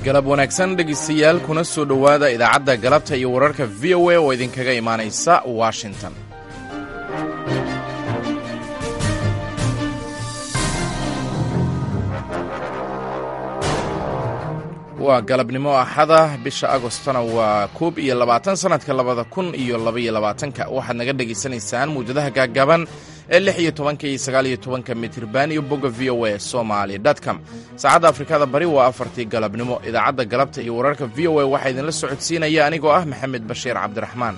galab wanaagsan dhegaystayaal kuna soo dhowaada idaacadda galabta iyo wararka v o a oo idinkaga imaanaysa washington waa galabnimo axada bisha agostona waa koob iyo labaatan sannadka labada kun iyo labaiyo labaatanka waxaad naga dhegaysanaysaan muwjadaha gaagaaban ee lix iyo tobanka iyo sagaal iyo tobanka mitirban iyo bogga v o a somaali com saacadda afrikada bari waa afartii galabnimo idaacadda galabta iyo wararka v o a waxaa idinla socodsiinaya anigoo ah maxamed bashiir cabdiraxmaan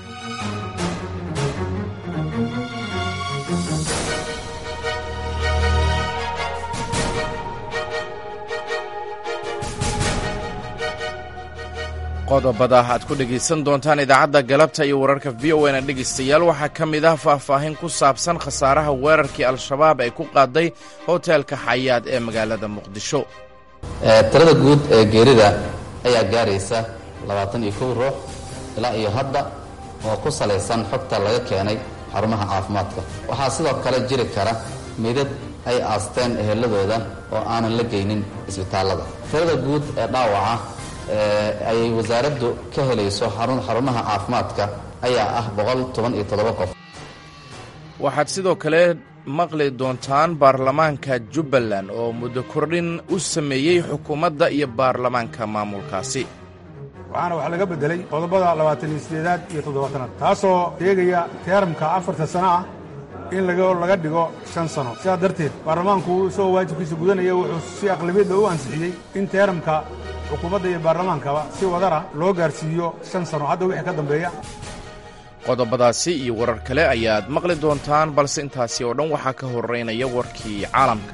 qodobada aad ku dhegaysan doontaan idaacadda galabta iyo wararka v o na dhegaystayaal waxaa ka mid ah faahfaahin ku saabsan khasaaraha weerarkii al-shabaab ay ku qaaday hoteelka xayaad ee magaalada muqdisho tirada guud ee geerida ayaa gaaraysa labaatan iyo kow ruux ilaa iyo hadda oo ku salaysan xogta laga keenay xarumaha caafimaadka waxaa sidoo kale jiri kara meydad ay aasteen eheladooda oo aanan la geynin isbitaallada tirada guud ee dhaawaca ay wasaaraddu ka helayso xarumaha caafimaadka ayaa ah boqol toban iyo toddoba qof waxaad sidoo kale maqli doontaan baarlamaanka jubbaland oo muddo kordhin u sameeyey xukuumadda iyo baarlamaanka maamulkaasi waxaana wax laga beddelay qodobada labaatan iyo sideedaad iyo toddobaatanaad taasoo sheegaya teeramka afarta sano ah in laga dhigo shan sano sidaas darteed baarlamaanku isagoo waajibkiisa gudanaya wuxuu si aqlabiyadda u ansixiyey in teeramka xukuumadda iyo baarlamaankaba si wadara loo gaarsiiyo shan sano hadda wixii ka dambeeya qodobadaasi iyo warar kale ayaad maqli doontaan balse intaasi oo dhan waxaa ka horeynaya warkii caalamka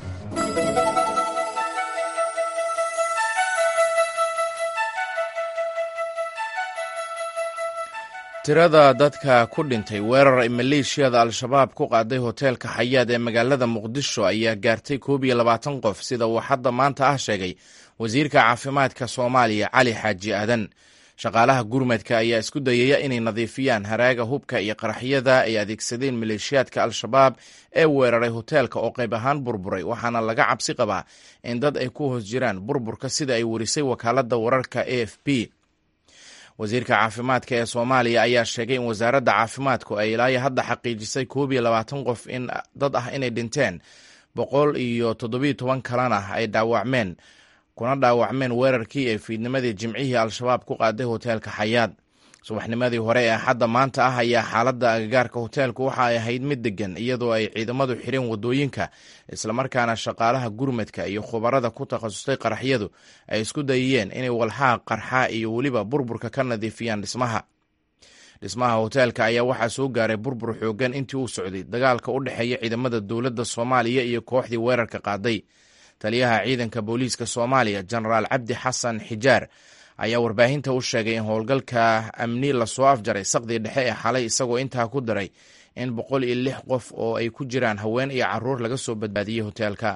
tirada dadka ku dhintay weerar ay maleeshiyada al-shabaab ku qaaday hoteelka xayaad ee magaalada muqdisho ayaa gaartay koob iyo labaatan qof sida uu hadda maanta ah sheegay wasiirka caafimaadka soomaaliya cali xaaji aadan shaqaalaha gurmadka ayaa isku dayaya inay nadiifiyaan haraaga hubka iyo qaraxyada ay adeegsadeen maleeshiyaadka al-shabaab ee weeraray hoteelka oo qayb ahaan burburay waxaana laga cabsi qabaa in dad ay ku hoos jiraan burburka sida ay warisay wakaaladda wararka a f p wasiirka caafimaadka ee soomaaliya ayaa sheegay in wasaaradda caafimaadku ay ilaayo hadda xaqiijisay koob iyo labaatan qof in dad ah inay dhinteen boqol iyo toddobiyo toban kalena ay dhaawacmeen kuna dhaawacmeen weerarkii ay fiidnimadii jimcihii al-shabaab ku qaaday hoteelka xayaad subaxnimadii hore ee axadda maanta ah ayaa xaaladda agagaarka hoteelku waxa ay ahayd mid degan iyadoo ay ciidamadu xireen wadooyinka islamarkaana shaqaalaha gurmadka iyo khubarada ku takhasustay qaraxyadu ay isku dayiyeen inay walxaha qarxa iyo weliba burburka ka nadiifiyaan dhismaha dhismaha hoteelka ayaa waxaa soo gaaray burbur xoogan intii uu socday dagaalka u dhexeeya ciidamada dowladda soomaaliya iyo kooxdii weerarka qaaday taliyaha ciidanka booliiska soomaaliya jenaraal cabdi xasan xijaar ayaa warbaahinta u sheegay in howlgalka amni lasoo afjaray saqdii dhexe ee xalay isagoo intaa ku daray in boqol iyo lix qof oo ay ku jiraan haween iyo caruur laga soo badbaadiyey hoteelka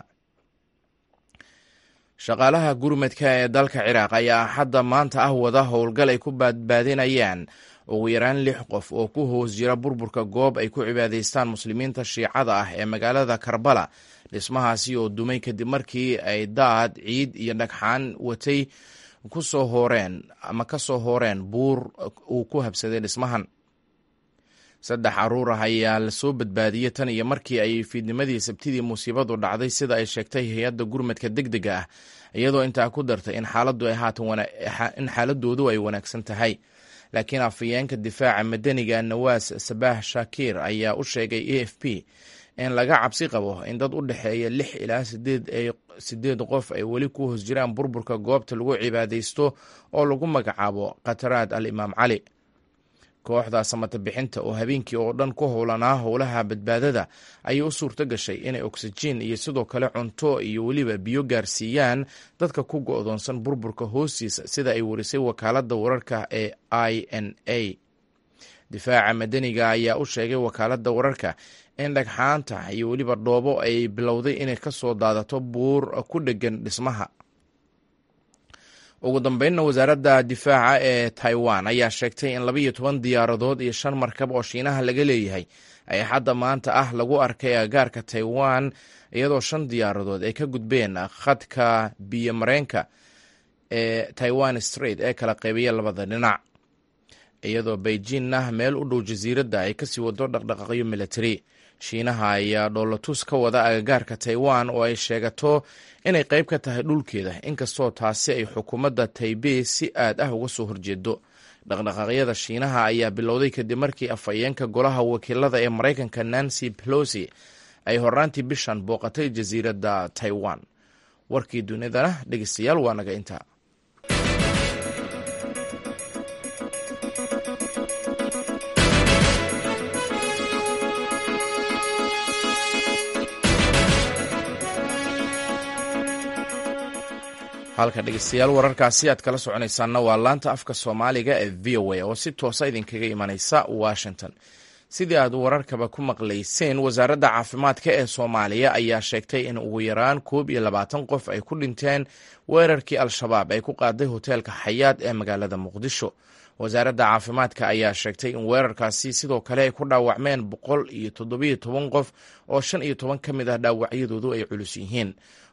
shaqaalaha gurmadka ee dalka ciraaq ayaa hadda maanta ah wada howlgal ay ku badbaadinayaan ugu yaraan lix qof oo ku hoos jira burburka goob ay ku cibaadaystaan muslimiinta shiicada ah ee magaalada karbala dhismahaasi oo dumay kadib markii ay daad ciid iyo dhagxaan watay ku soo hooreen ama ka soo hooreen buur uu ku habsaday dhismahan saddex caruur ah ayaa lasoo badbaadiyey tan iyo markii ay fiidnimadii sabtidii musiibadu dhacday sida ay sheegtay hay-adda gurmadka deg dega ah iyadoo intaa ku dartay in xaaladdu ay haatan in xaaladoodu ay wanaagsan tahay laakiin afayeenka difaaca madaniga nawaas sabaah shakiir ayaa u sheegay a f p in laga cabsi qabo in dad u dhexeeya lix ilaa sideed qof ay weli ku hoos jiraan burburka goobta lagu cibaadaysto oo lagu magacaabo khataraad al imaam cali kooxda samata bixinta oo habeenkii oo dhan ku howlanaa howlaha badbaadada ayay u suurto gashay inay oksijiin iyo sidoo kale cunto iyo weliba biyo gaarsiiyaan dadka ku go'doonsan burburka hoostiisa sida ay warisay wakaaladda wararka ee i n a difaaca madaniga ayaa u sheegay wakaaladda wararka in dhagxaanta iyo weliba dhoobo ay bilowday inay ka soo daadato buur ku dheggan dhismaha ugu dambeynna wasaaradda difaaca ee taiwan ayaa sheegtay in labaiyo toban diyaaradood iyo shan markab oo shiinaha laga leeyahay ay hadda maanta ah lagu arkay agagaarka taiwan iyadoo shan diyaaradood ay ka gudbeen khadka biyo mareenka ee taiwan strait ee kala qaybiya labada dhinac iyadoo beijingna meel u dhow jasiiradda ay kasii wado dhaqdhaqaaqyo militari shiinaha ayaa dhoolatus ka wada agagaarka taiwan oo ay sheegato inay qayb ka tahay dhulkeeda inkastoo taasi ay xukuumadda taibei si aad ah uga soo horjeedo dhaqdhaqaaqyada shiinaha ayaa bilowday kadib markii afhayeenka golaha wakiilada ee maraykanka nancy pelosi ay horaantii bishan booqatay jasiiradda taiwan warkii dunidana dhegeystayaal waa naga intaa halka dhegeystayaal wararkaasi aad kala soconaysaanna waa laanta afka soomaaliga ee v o a oo si toosa idinkaga imanaysa washington sidii aad wararkaba ku maqlayseen wasaaradda caafimaadka ee soomaaliya ayaa sheegtay in ugu yaraan koob iyo labaatan qof ay ku dhinteen weerarkii al-shabaab ay ku qaaday hoteelka xayaad ee magaalada muqdisho wasaaradda caafimaadka ayaa sheegtay in weerarkaasi sidoo kale ay ku dhaawacmeen boqol iyo toddobiyo toban qof oo shan iyo toban ka mid ah dhaawacyadoodu ay culus yihiin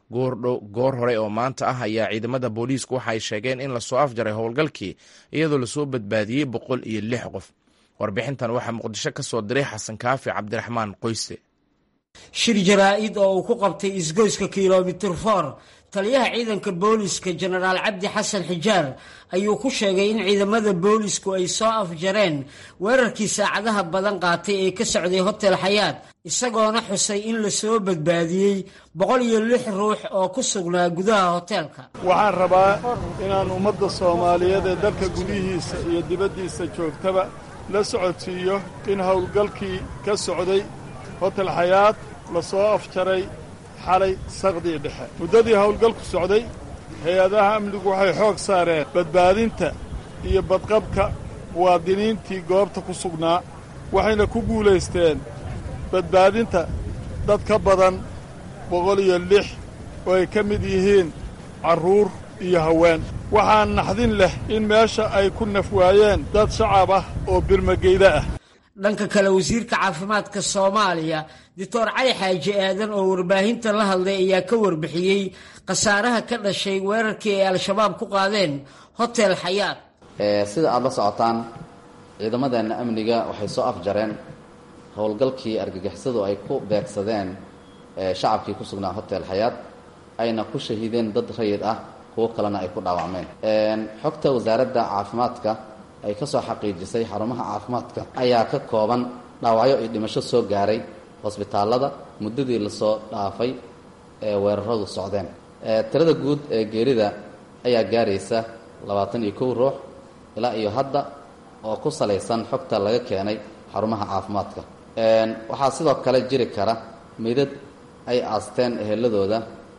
goor hore oo maanta ah ayaa ciidamada booliisku waxa ay sheegeen in lasoo afjaray howlgalkii iyadoo lasoo badbaadiyey boqol iyo lix qof warbixintan waxaa muqdisho ka soo diray xasan kaafi cabdiraxmaan qoyste shir jaraa-id oo uu ku qabtay isgoyska kilomitir for taliyaha ciidanka booliska jenaraal cabdi xasan xijaar ayuu ku sheegay in ciidamada boolisku ay soo afjareen weerarkii saacadaha badan qaatay ee ka socday hotel xayaad isagoona xusay in lasoo badbaadiyey boqol iyo lix ruux oo ku sugnaa gudaha hoteelka waxaan rabaa inaan ummadda soomaaliyeed ee dalka gudihiisa iyo dibaddiisa joogtaba la socodsiiyo in howlgalkii ka socday hotel xayaad la soo afjaray xalay saqdii dhexe muddadii howlgalku socday hay-adaha amnigu waxay xoog saareen badbaadinta iyo badqabka muwaadiniintii goobta ku sugnaa waxayna ku guulaysteen badbaadinta dad ka badan boqol iyo lix oo ay ka mid yihiin carruur iyo haween waxaa naxdin leh in meesha ay ku nafwaayeen dad shacab ah oo birmageyda ah dhanka kale wasiirka caafimaadka soomaaliya doctor cali xaaji aadan oo warbaahinta la hadlay ayaa ka warbixiyey khasaaraha ka dhashay weerarkii ay al-shabaab ku qaadeen hotel xayaad sida aada la socotaan ciidamadeenna amniga waxay soo afjareen howlgalkii argagixisadu ay ku beegsadeen shacabkii ku sugnaa hotel xayaad ayna ku shahiideen dad rayid ah kuwo kalena ay ku dhaawacmeen xogta wasaaradda caafimaadka ay ka soo xaqiijisay xarumaha caafimaadka ayaa ka kooban dhaawacyo iyo dhimasho soo gaaray hosbitaallada muddadii lasoo dhaafay ee weeraradu socdeen tirada guud ee geerida ayaa gaaraysa labaatan iyo kow ruux ilaa iyo hadda oo ku salaysan xogta laga keenay xarumaha caafimaadka waxaa sidoo kale jiri kara meydad ay aasteen eheladooda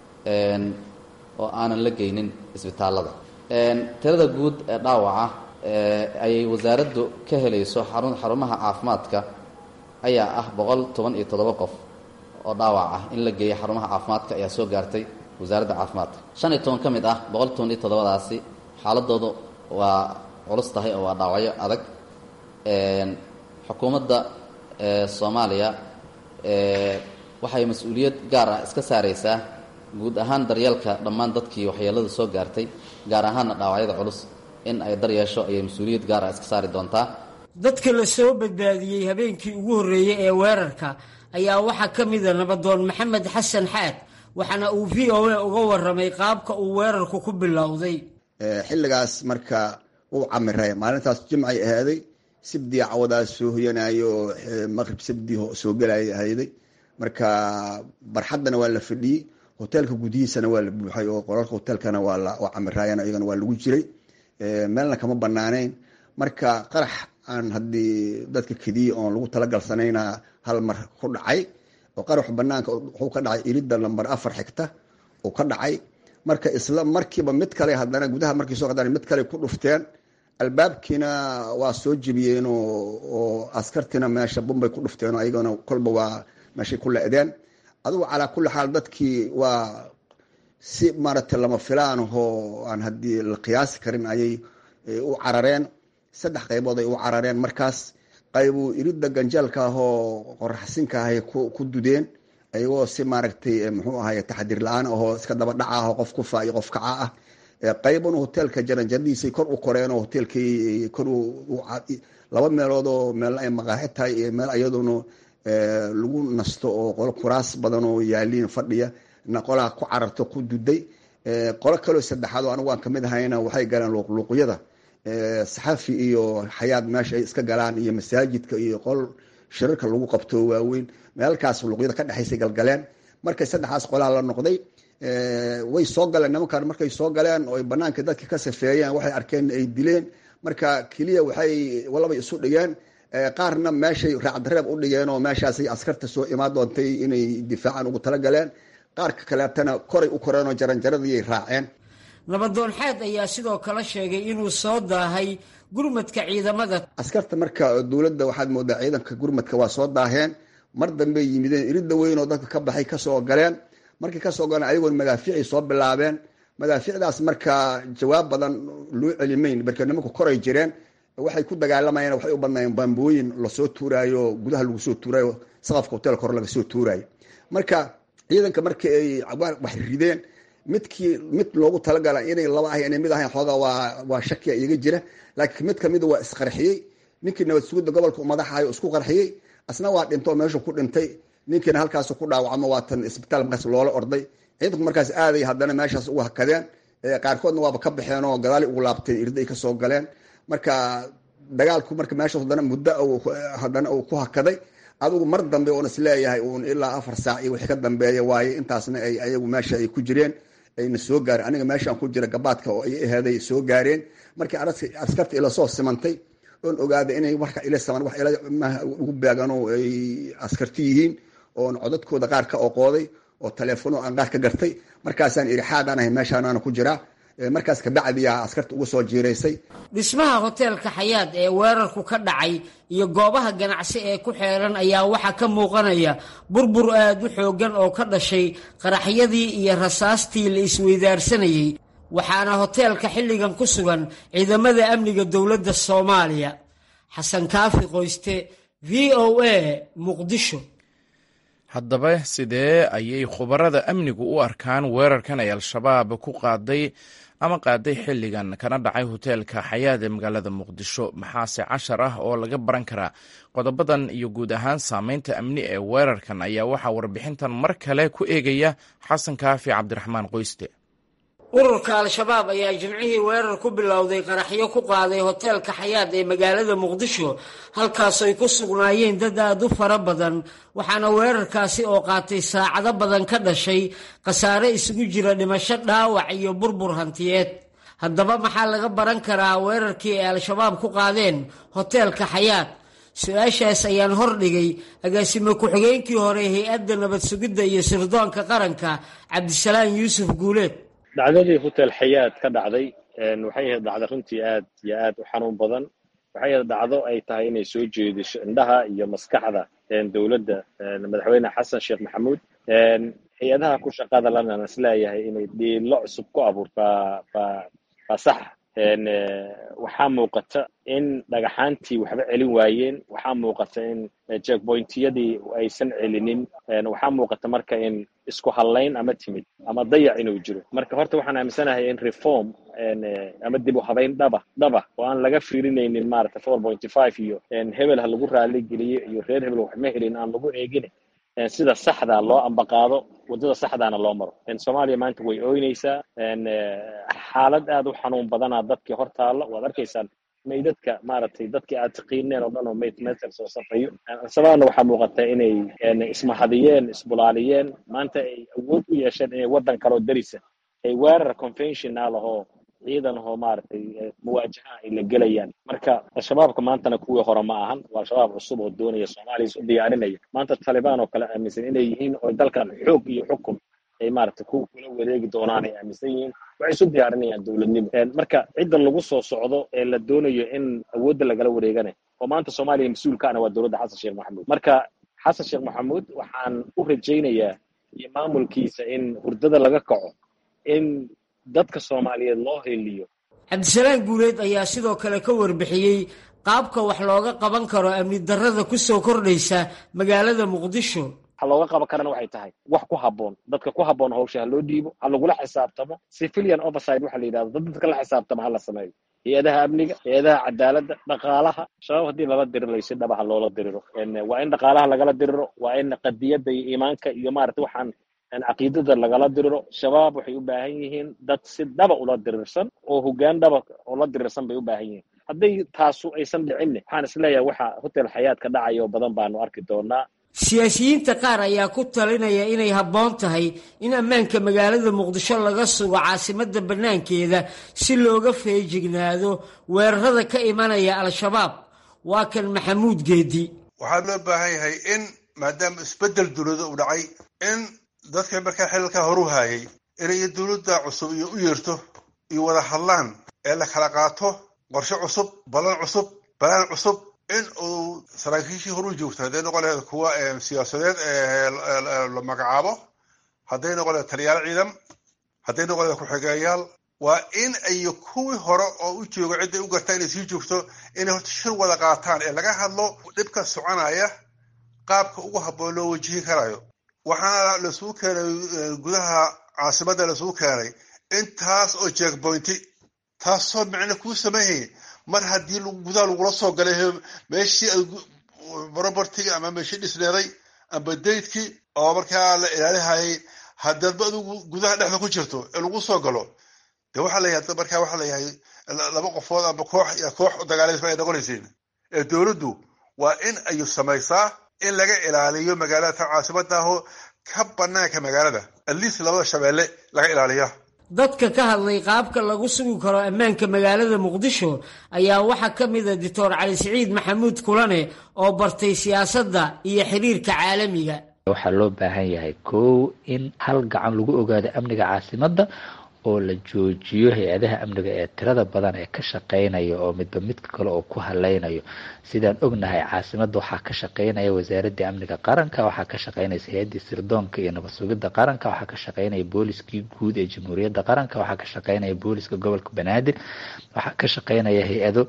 oo aanan la geynin isbitaallada tirada guud ee dhaawaca ayay wasaaraddu ka helayso xarumaha caafimaadka ayaa ah boqol toban iyo toddoba qof oo dhaawac ah in la geeya xarumaha caafimaadka ayaa soo gaartay wasaaradda caafimaadka shan iyo toban ka mid ah boqol toban iyo toddobadaasi xaaladoodu waa culus tahay oo waa dhaawacyo adag xukuumadda soomaaliya waxay mas-uuliyad gaar ah iska saaraysaa guud ahaan daryeelka dhammaan dadkii waxyeelada soo gaartay gaar ahaanna dhaawacyada culus in ay daryeesho ayay mas-uuliyad gaar ah iska saari doontaa dadka la soo badbaadiyey habeenkii ugu horreeyey ee weerarka ayaa waxaa ka mida nabadoon maxamed xasan xaad waxaana uu v o a uga warramay qaabka uu weerarku ku bilowday xilligaas marka uu camiray maalintaas jimcay ahaaday sibdii cawadaas soo hoyanayo oo maqrib sabdii soo gelaya ahayday marka barxaddana waa la fadhiyey hoteelka gudihiisana waa la buuxay oo qolalka hoteelkana waa camiraayeen iyagana waa lagu jiray meelna kama banaaneyn marka qarax aan haddii dadka kediya oon lagu talagalsanayna hal mar ku dhacay oo qarax banaanka wuxuu ka dhacay iridda lamber afar xigta uu ka dhacay marka isla markiiba mid kale haddana gudaha markii soo qadaan mid kale ku dhufteen albaabkiina waa soo jebiyeen oo askartiina meesha bumbay ku dhufteen ayagana kolba waa meeshay ku le-deen adugu calaa kulli xaal dadkii waa si maaragtay lama filaan ahoo aan haddii la qiyaasi karin ayay u carareen saddex qaybood ay u carareen markaas qaybuu iridda ganjeelka ahoo qoraxsinka ahay ku dudeen ayagoo si maaragtay muxuu ahay taxdiir la-aan ahoo iska daba dhaca ahoo qof kufa iyo qof kaca ah qaybun hoteelka jaranjaradiisay kor u koreenoo hoteelkii kor laba meelood oo meel ay maqaaxi tahay iyo meel iyaduna lagu nasto oo qolo kuraas badan oo yaaliin fadhiya na qolaa ku cararto ku duday qolo kaloo saddexaad oo anigu aan kamid ahayna waxay galeen luuqluuqyada saxafi iyo xayaad meesha ay iska galaan iyo masaajidka iyo qol shirarka lagu qabto waaweyn meelkaas luuqyada ka dhexaysay galgaleen markay saddexaas qolaa la noqday way soo galeen nimankan markay soo galeen oo ay banaanka dadka ka safeeyeen waxay arkeen ay dileen marka keliya waxay walaba isu dhigeen qaarna meeshay raacdareeb u dhigeen oo meeshaasay askarta soo imaan doontay inay difaacan ugu talagaleen qaarka kaleetana koray u koreen oo jaranjaradii ay raaceen nabadoonxaad ayaa sidoo kale sheegay inuu soo daahay gurmadka ciidamada askarta marka dowladda waxaad moodaa ciidanka gurmadka waa soo daaheen mar dambey yimideen iridda weyn oo dadka ka baxay kasoo galeen markay kasoo galeen ayagoon madaafiicay soo bilaabeen madaafiicdaas marka jawaab badan loo celimayn marka nimanku koray jireen waxay ku dagaalamayeen waxay u badnaayeen bambooyin lasoo tuuraayo gudaha lagu soo tuuraayo saqafka hoteelka hore laga soo tuuraayo marka ciidanka markii ay wax rideen midkii mid loogu talagala inay laba ahay inay mid ahayn xoogaa waa waa shakiya iyaga jira laakiin mid kamida waa isqarxiyey ninkii nabad sugidda gobolka madaxayo isku qarxiyey asna waa dhintoo meeshu ku dhintay ninkiina halkaas ku dhaawacmo waatan isbitaal markaas loola orday ciidanku markaas aaday haddana meeshaas ugu hakadeen qaarkoodna waaba ka baxeen oo gadaali ugu laabteen irday kasoo galeen marka dagaalku marka meeshaas haddana muddo haddana uu ku hakaday adigu mar dambe oon isleeyahay uun ilaa afar saac iyo wixii ka dambeeya waaye intaasna ay ayagu meesha ay ku jireen ayna soo gaareen aniga meeshaan ku jira gabaadka oo ay aheeday soo gaareen markii askarta ila soo simantay oon ogaaday inay marka ila saman wax ila ugu beegano ay askarti yihiin oon codadkooda qaar ka oqooday oo taleefono aan qaar ka gartay markaasaan iri xaadaan ahay meeshaanaana ku jiraa markaas kabacdiyaa askarta ugu soo jiiraysay dhismaha hoteelka xayaad ee weerarku ka dhacay iyo goobaha ganacsi ee ku xeeran ayaa waxaa ka muuqanaya burbur aad u xooggan oo ka dhashay qaraxyadii iyo rasaastii la isweydaarsanayey waxaana hoteelka xilligan ku sugan ciidamada amniga dowladda soomaaliya xasan kaafi qoyste v o a muqdisho haddaba sidee ayay khubarada amnigu u arkaan weerarkan ay al-shabaab ku qaaday ama qaaday xilligan kana dhacay hoteelka xayaad ee magaalada muqdisho maxaase cashar ah oo laga baran karaa qodobadan iyo guud ahaan saameynta amni ee weerarkan ayaa waxaa warbixintan mar kale ku eegaya xasan kaafi cabdiraxmaan qoyste ururka al-shabaab ayaa jimcihii weerar ku bilowday qaraxyo ku qaaday hoteelka xayaad ee magaalada muqdisho halkaasoo ay ku sugnaayeen dad aada u fara badan waxaana weerarkaasi oo qaatay saacado badan ka dhashay khasaare isugu jira dhimasho dhaawac iyo burbur hantiyeed haddaba maxaa laga baran karaa weerarkii ay al-shabaab ku qaadeen hoteelka xayaad su-aashaas ayaan hordhigay agaasime ku-xigeenkii hore hay-adda nabad sugidda iyo sirdoonka qaranka cabdisalaam yuusuf guuleed dhacdadii hotel xayaad ka dhacday waxay ahayd dhacdo runtii aad iyo aad u xanuun badan waxay ahayd dhacdo ay tahay inay soo jeediso indhaha iyo maskaxda dowladda madaxweyne xasan sheekh maxamuud hay-adaha ku shaqada lana isleeyahay inay dhiilo cusub ku abuurta baa saxa waxaa muuqata in dhagaxaantii waxba celin waayeen waxaa muuqata in jackbointiyadii aysan celinin waxaa muuqata marka in isku hallayn ama timid ama dayac inuu jiro marka horta waxaan aaminsanahay in reform ama dib u habayn dhaba dhaba oo aan laga fiirinaynin maarata four pointy five iyo hebel ha lagu raali geliyo iyo reer hebel waxma helin aan lagu eegin sida saxda loo ambaqaado waddada saxdaana loo maro soomaaliya maanta way ooynaysaa xaalad aad u xanuun badanaa dadkii hor taalla waad arkaysaan maydadka maaragtay dadkii aad taqiineen oo dhan oo mayd meter soo safayo sababna waxaa muuqata inay ismahadiyeen isbulaaliyeen maanta ay awood u yeesheen inay waddan kaloo darisa ay weerar conventional ahoo ciidan ahoo maaragtay muwaajaha ay la gelayaan marka al-shabaabka maantana kuwii hore ma ahan waa al-shabaab cusub oo doonaya soomaaliya isu diyaarinaya maanta talibaan oo kale aaminsan inay yihiin oo dalkan xoog iyo xukun ay maaragtay ku kula wareegi doonaan ay aaminsan yihiin waxay isu diyaarinayaan dowladnimo marka cidda lagu soo socdo ee la doonayo in awoodda lagala wareegana oo maanta soomaaliya mas-uulkaana waa dowladda xasan sheekh maxamuud marka xasan sheekh maxamuud waxaan u rajaynayaa iyo maamulkiisa in hurdada laga kaco in dadka soomaaliyeed loo heliyo cabdisalaam guuleed ayaa sidoo kale ka warbixiyey qaabka wax looga qaban karo amni darrada ku soo kordhaysa magaalada muqdisho waxa looga qaban karana waxay tahay wax ku habboon dadka ku habboon hawsha ha loo dhiibo ha lagula xisaabtamo civilian overside waxa la yidhahdo dad dadka la xisaabtamo ha la sameeyo hay-adaha amniga hay-adaha cadaaladda dhaqaalaha shabaab haddii lala diriro si dhaba ha loola diriro waa in dhaqaalaha lagala diriro waa in qadiyadda iyo iimaanka iyo maarata waxaan caqiidada lagala diriro shabaab waxay u baahan yihiin dad si dhaba ula dirirsan oo hoggaan dhaba ula dirirsan bay u baahan yihiin hadday taasu aysan dhicinne waxaan isleeyahay waxa hotel xayaat ka dhacaya oo badan baanu arki doonaa siyaasiyiinta qaar ayaa ku talinaya inay habboon tahay in ammaanka magaalada muqdisho laga sugo caasimadda bannaankeeda si looga feejignaado weerarada ka imanaya al-shabaab waa kan maxamuud geedi waxaa loo baahan yahay in maadaama isbeddel dowlada uu dhacay in dadka markaa xilalkaa horu haayay inay dowladda cusub iyo u yeerto iyo wada hadlaan ee la kala qaato qorshe cusub ballan cusub balaan cusub in uu saraakiishii horu joogto hadday noqon lahayd kuwa siyaasadeed la magacaabo hadday noqon lahayd taliyaal ciidan hadday noqon lahayd ku-xigeeyaal waa in ay kuwii hore oo u joogo cidday u gartaa inay sii joogto inay horta shir wada qaataan ee laga hadlo dhibka soconaya qaabka ugu habboon loo wajihi karayo waxaana lasugu keenay gudaha caasimadda lasugu keenay intaas oo jeekboynti taasoo micno kuu sameeyay mar haddii gudaha lagula soo galay meeshii robertiga ama meeshii dhisneeday amba daydkii oo markaa la ilaalihayay haddaadba adigu gudaha dhexda ku jirto ee lagu soo galo de waxaa layahay markaa waxaa layahay laba qofood amba koox iyo koox dagaalaysa ay noqonaysiin ee dowladdu waa in ay samaysaa in laga ilaaliyo magaalada ta caasimadaahoo ka banaanka magaalada atleast labada shabeelle laga ilaaliya dadka ka hadlay qaabka lagu sugi karo ammaanka magaalada muqdisho ayaa waxaa ka mida doctor cali siciid maxamuud kulane oo bartay siyaasadda iyo xiriirka caalamiga waxaa loo baahan yahay kow in hal gacan lagu ogaado amniga caasimadda oo la joojiyo hay-adaha amniga ee tirada badan ee ka shaqeynaya oo midba midka kale oo ku haleynayo sidaan ognahay caasimadda waxaa ka shaqeynaya wasaaradda amniga qaranka waxaa ka shaqeynaysa hay-addii sirdoonka iyo nabad sugidda qaranka waxaa ka shaqeynaya booliskii guud ee jamhuuriyadda qaranka waxaa ka shaqeynaya booliska gobolka banaadir waxaa ka shaqeynaya hay-ado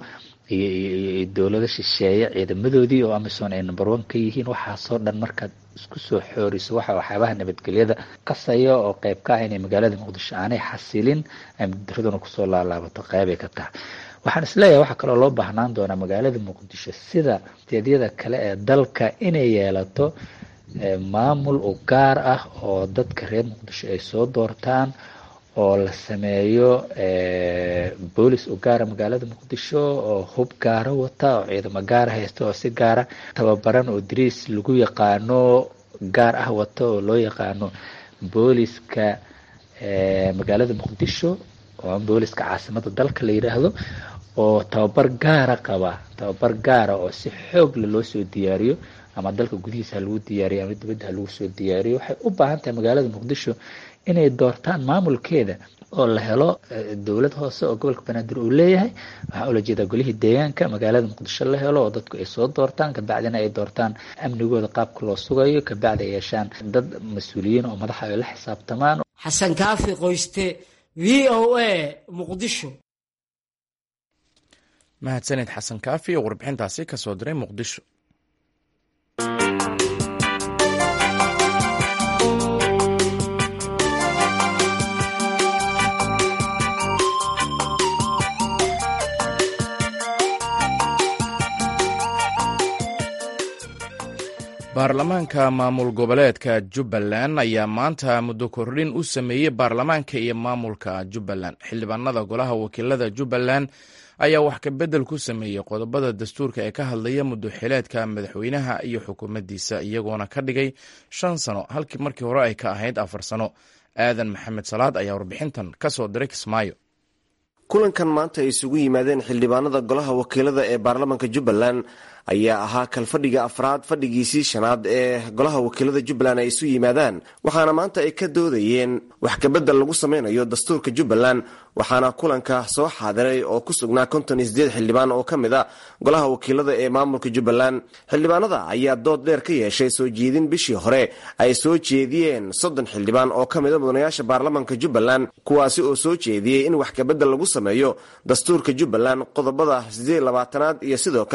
iyo dowlado shisheeye ciidamadoodii oo amisom ay number one ka yihiin waxaasoo dhan markaad isku soo xooriso waxa waxyaabaha nabadgelyada qasaya oo qeyb ka ah inay magaalada muqdisho aanay xasilin amnidaraduna kusoo laalaabato qeybay ka tahay waxaan isleeyahay waxaa kaloo loo baahnaan doonaa magaalada muqdisho sida steedyada kale ee dalka inay yeelato maamul u gaar ah oo dadka reer muqdisho ay soo doortaan oo la sameeyo boolis u gaara magaalada muqdisho oo hub gaara wata oo ciidamo gaara haysta oo si gaara tababaran oo dariis lagu yaqaano gaar ah wata oo loo yaqaano booliska magaalada muqdisho oo booliska caasimada dalka la yidhaahdo oo tababar gaara qaba tababar gaara oo si xoogla loo soo diyaariyo ama dalka gudihiisa ha lagu diyaariyo ama dibadda ha lagu soo diyaariyo waxay u baahan tahay magaalada muqdisho inay doortaan maamulkeeda oo la helo dowlad hoose oo gobolka banaadir uu leeyahay waxaa ula jeedaa golihii deegaanka magaalada muqdisho la helo oo dadku ay soo doortaan kabacdina ay doortaan amnigooda qaabka loo sugayo kabacdi ay yeeshaan dad mas-uuliyiin oo madaxa ay la xisaabtamaan xasan kaafi qoyste v o a muqdisho mahadsaned xasan kaafi oo warbixintaasi ka soo diray muqdisho baarlamaanka maamul goboleedka jubbaland ayaa maanta muddo kordhin u sameeyey baarlamaanka iyo maamulka jubbaland xildhibaanada golaha wakiilada jubbaland ayaa wax ka beddel ku sameeyey qodobada dastuurka ee ka hadlaya muddo xileedka madaxweynaha iyo xukuumaddiisa iyagoona ka dhigay shan sano halkii markii hore ay ka ahayd afar sano aadan maxamed salaad ayaa warbixintan ka soo diray kismaayo kulankan maanta ay isugu yimaadeen xildhibaanada golaha wakiilada ee baarlamaanka jubbaland ayaa ahaa kalfadhiga afraad fadhigiisii shanaad ee golaha wakiilada jubbaland ay isu yimaadaan waxaana maanta ay ka doodayeen wax kabedel lagu sameynayo dastuurka jubbaland waxaana kulanka soo xaadiray oo ku sugnaa konton iyo sideed xildhibaan oo ka mid a golaha wakiilada ee maamulka jubbaland xildhibaanada ayaa dood dheer ka yeeshay soo jeedin bishii hore ay soo jeediyeen soddon xildhibaan oo ka mida mudanayaasha baarlamaanka jubbaland kuwaasi oo soo jeediyey in wax kabedel lagu sameeyo dastuurka jubbaland qodobada sideed labaatanaad iyo sidoo kale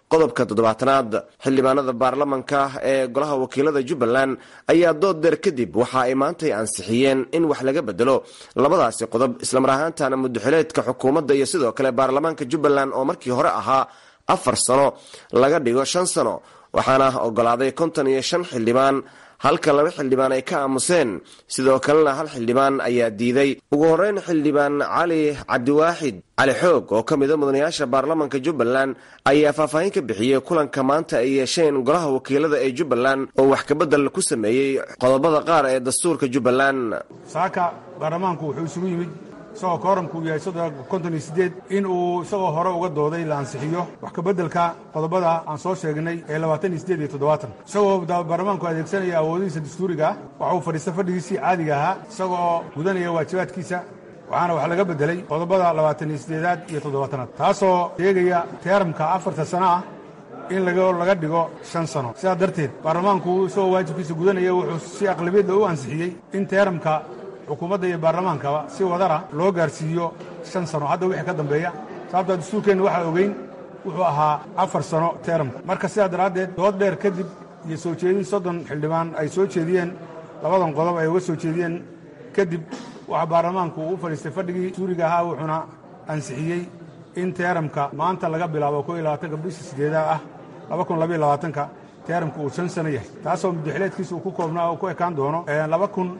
qodobka toddobaatanaad xildhibaanada baarlamanka ee golaha wakiilada jubbaland ayaa dood deer kadib waxa ay maantay ansixiyeen in wax laga bedelo labadaasi qodob islamar ahaantana mudaxileedka xukuumadda iyo sidoo kale baarlamaanka jubbaland oo markii hore ahaa afar sano laga dhigo shan sano waxaana ogolaaday konton iyo shan xildhibaan halka laba xildhibaan ay ka aamuseen sidoo kalena hal xildhibaan ayaa diiday ugu horeyn xildhibaan cali cabdiwaaxid cali xoog oo ka mida mudanayaasha baarlamanka jubbaland ayaa faahfaahin ka bixiyey kulanka maanta ay yeesheen golaha wakiilada ee jubbaland oo wax kabedel ku sameeyey qodobada qaar ee dastuurka jubbaland saaka baarlamaanku wuxuu isugu yimid isagoo kooramkuu yahay konton iyo sideed in uu isagoo hore uga dooday la ansixiyo wax kabeddelka qodobada aan soo sheegnay ee labaatan iyo sideed iyo toddobaatan isagoo baarlamaanku adeegsanaya awoodihiisa dastuuriga ah waxa uu fadhiista fadhigiisii caadiga ahaa isagoo gudanaya waajibaadkiisa waxaana wax laga beddelay qodobada labaatan iyo sideedaad iyo toddobaatanaad taasoo sheegaya teeramka afarta sano ah in laga dhigo shan sano sidaas darteed baarlamaanku isagoo waajibkiisa gudanaya wuxuu si aqlabiyadda u ansixiyey in teeramka xukuumadda iyo baarlamaankaba si wadara loo gaarsiiyo shan sano hadda wixii ka dambeeya sababtaa dastuurkeenna waxaa ogeyn wuxuu ahaa afar sano teeramka marka sidaa daraaddeed dood dheer kadib iyo soo jeedin soddon xildhibaan ay soo jeediyeen labadan qodob ay uga soo jeediyeen kadib waxaa baarlamaanku uu u fadhiistay fadhigii suuriga ahaa wuxuuna ansixiyey in teeramka maanta laga bilaabo ko iyo labaatanka bisha sideedaad ah laba kun labaiyo labaatanka teeramka uu shan sano yahay taasoo mudaxileedkiisa uu ku koobnaa oo ku ekaan doono laba kun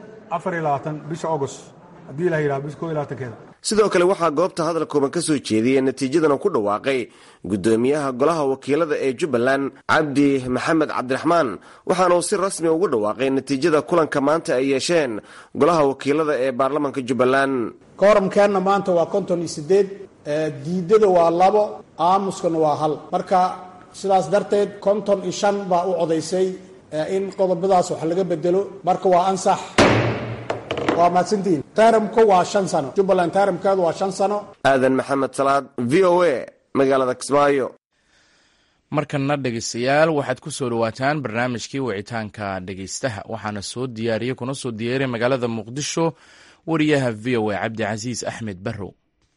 bisha agost haddii la yidhaha bisha ko iyo labaatankeeda sidoo kale waxaa goobta hadal kooban ka soo jeediyey natiijadana ku dhawaaqay guddoomiyaha golaha wakiilada ee jubbaland cabdi maxamed cabdiraxmaan waxaana uu si rasmi ugu dhawaaqay natiijada kulanka maanta ay yeesheen golaha wakiilada ee baarlamanka jubbaland kooramkeenna maanta waa konton iyo sideed diidada waa labo aamuskana waa hal marka sidaas darteed konton iyo shan baa u codaysay in qodobadaas wax laga bedelo marka waa ansax waa mahadsantihiin taaramku waa shan sano jubbaland taaramkeedu waa shan sano aadan maxamed salaad v o a magaalada kismaayo markanna dhegeystayaal waxaad ku soo dhowaataan barnaamijkii wicitaanka dhegeystaha waxaana soo diyaariyey kuna soo diyaariya magaalada muqdisho wariyaha v o a cabdicasiis axmed barrow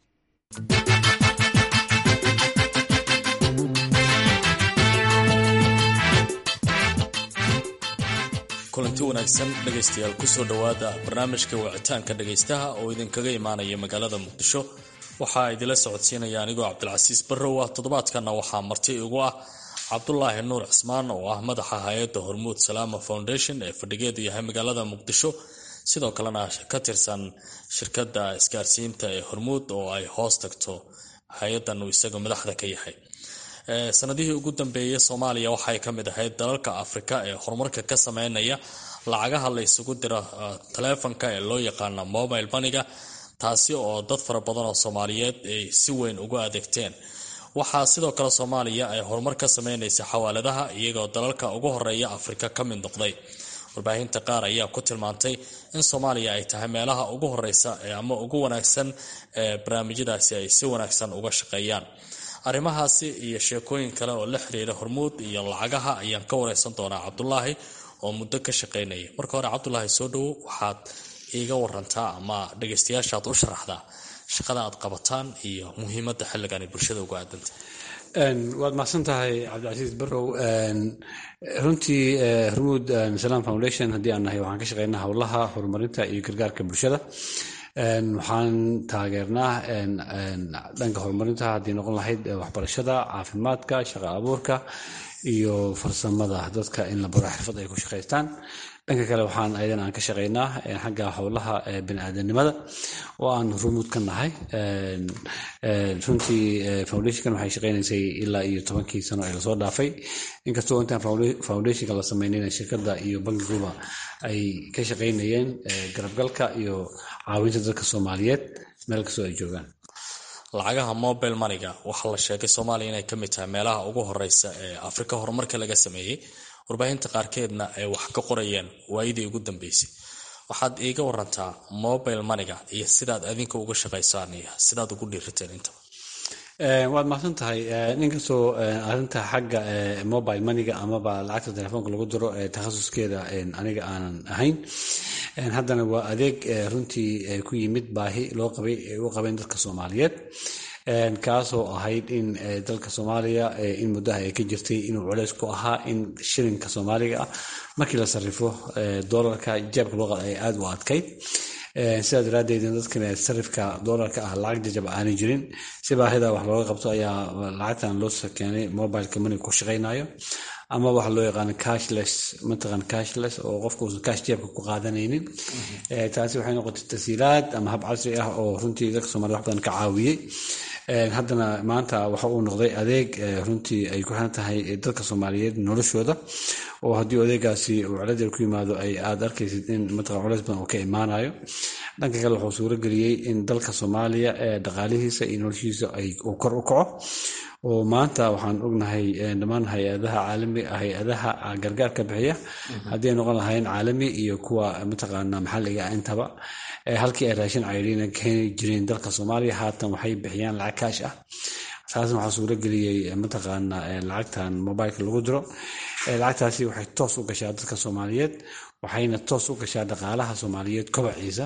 kulanti wanaagsan dhegaystayaal kusoo dhowaada barnaamijka wicitaanka dhegaystaha oo idinkaga imaanaya magaalada muqdisho waxaa idila socodsiinaya anigoo cabdilcasiis barrow ah toddobaadkanna waxaa marti igu ah cabdulaahi nuur cismaan oo ah madaxa hay-adda hormuud salaama foundation ee fadhigeedu yahay magaalada muqdisho sidoo kalena ka tirsan shirkadda isgaarsiinta ee hormuud oo ay hoos tagto hay-addan uu isaga madaxda ka yahay sanadihii ugu dambeeyay soomaaliya waxay ka mid ahayd dalalka afrika ee horumarka ka sameynaya lacagaha la isugu diro taleefonka ee loo yaqaana mobile baniga taasi oo dad fara badan oo soomaaliyeed ay si weyn ugu adeegteen waxaa sidoo kale soomaaliya ay horumar ka sameynaysa xawaaladaha iyagoo dalalka ugu horeeya afrika ka mid noqday warbaahinta qaar ayaa ku tilmaantay in soomaaliya ay tahay meelaha ugu horeysa ama ugu wanaagsan ee barnaamijyadaasi ay si wanaagsan uga shaqeeyaan arrimahaasi iyo sheekooyin kale oo la xiriira hormuud iyo lacagaha ayaan ka wareysan doonaa cabdulaahi oo muddo ka shaqeynaya marka hore cabdulaahi soo dhowo waxaad iiga warantaa ama dhagaystayaashaad u sharaxdaa shaqada aad qabataan iyo muhiimadda xilligan ay bulshada uga aadanta waad mahadsan tahay cabdicasiis barrow runtii hormuud salam foundation haddii aan nahay waxaan ka shaqeynaa howlaha horumarinta iyo gargaarka bulshada waxaan taageernaa dhanka horumarinta haddii noqon lahayd waxbarashada caafimaadka shaqo abuurka iyo farsamada dadka in la baro xirfad ay ku shaqaystaan dhanka kale waxaan ayadan aan ka shaqeynaa xagga howlaha biniaadanimada oo aan rumuud ka nahay runtii foundationkan waxay shaqeynaysay ilaa iyo tobankii sano ee lasoo dhaafay inkastoo intaan foundationka la sameynayna shirkadda iyo bankiguba ay ka shaqeynayeen garabgalka iyo caawinta dadka soomaaliyeed meel kastoo ay joogaan lacagaha mobile maniga waxaa la sheegay soomaaliya inay ka mid tahay meelaha ugu horeysa ee afrika horumarka laga sameeyey warbaahinta qaarkeedna ay wax ka qorayeen waayadii ugu dambeysay waxaad iiga warantaa mobile maniga iyo sidaad adinka uga shaqaysaan iyo sidaad ugu dhiirateen intaba waad mahadsan tahay inkastoo arinta xagga mobile maniga amaba lacagta telefoonka lagu diro takhasuskeeda aniga aanan ahayn haddana waa adeeg runtii ku yimid baahi loo qabay ay u qabeen dadka soomaaliyeed kaasoo ahayd in dalka soomaaliya in muddaha ay ka jirtay inuu culeys ku ahaa in shilinka soomaaliga ah markii la sarrifo doolarka jeebka luuqad ay aada u adkayd sidaa daraaddeed dadkan sarifka doolarka ah lacag jajab aanay jirin si baahida wax looga qabto ayaa lacagtan loo keenay mobileka money ku shaqaynayo ama waxa loo yaqaano cashless mataqan cashless oo qofka uusan cash jeebka ku qaadanaynin taasi waxay noqotay tasiilaad ama hab casri ah oo runtii dadka soomaliya wax badan ka caawiyey haddana maanta waxa uu noqday adeeg runtii ay ku xiran tahay dadka soomaaliyeed noloshooda oo haddii adeegaasi uu ciladeer ku yimaado ay aada arkaysid in mataqan culeys badan uu ka imaanayo dhanka kale wuxuu suuro geliyey in dalka soomaaliya dhaqaalihiisa iyo noloshiisa uu kor u kaco oo maanta waxaan ognahay dhammaan hay-adaha caalami hay-adaha gargaarka bixiya haddii ay noqon lahayn caalami iyo kuwa mataqaana maxalliga intaba halkii ay raashin cayriina keeni jireen dalka soomaaliya haatan waxay bixiyaan lacag kaash ah taasna waxaa suuro geliyey mataqaana lacagtan mobileka lagu diro lacagtaasi waxay toos u gashaa dadka soomaaliyeed waxayna toos u gashaa dhaqaalaha soomaaliyeed kobaciisa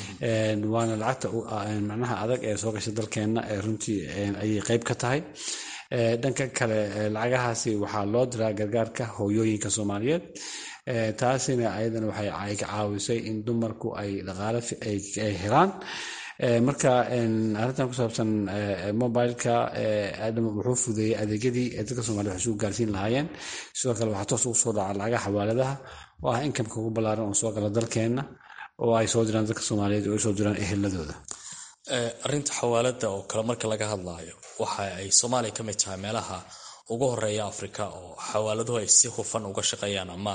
waana lacagta macnaha adag ee soo gasha dalkeenna runtii ayay qeyb ka tahay dhanka kale lacagahaasi waxaa loo diraa gargaarka hooyooyinka soomaaliyeed taasina ayadana waxay ka caawisay in dumarku ay dhaqaale ay helaan marka arrintan ku saabsan mobileka wuxuu fudeeyey adeegyadii dadka soomaliya wax isugu gaarsiin lahaayeen sidoo kale waxaa toos ugu soo dhaca lacagaha xawaaladaha oo ah inkamka ugu ballaaran oo soo gala dalkeenna oo ay soo diraan dadka soomaaliyeed oo ay soo diraan eheladooda arrinta xawaalada oo kale marka laga hadlaayo waxa ay soomaaliya ka mid tahay meelaha ugu horeeya afrika oo xawaaladuhu ay si hufan uga shaqeeyaan ama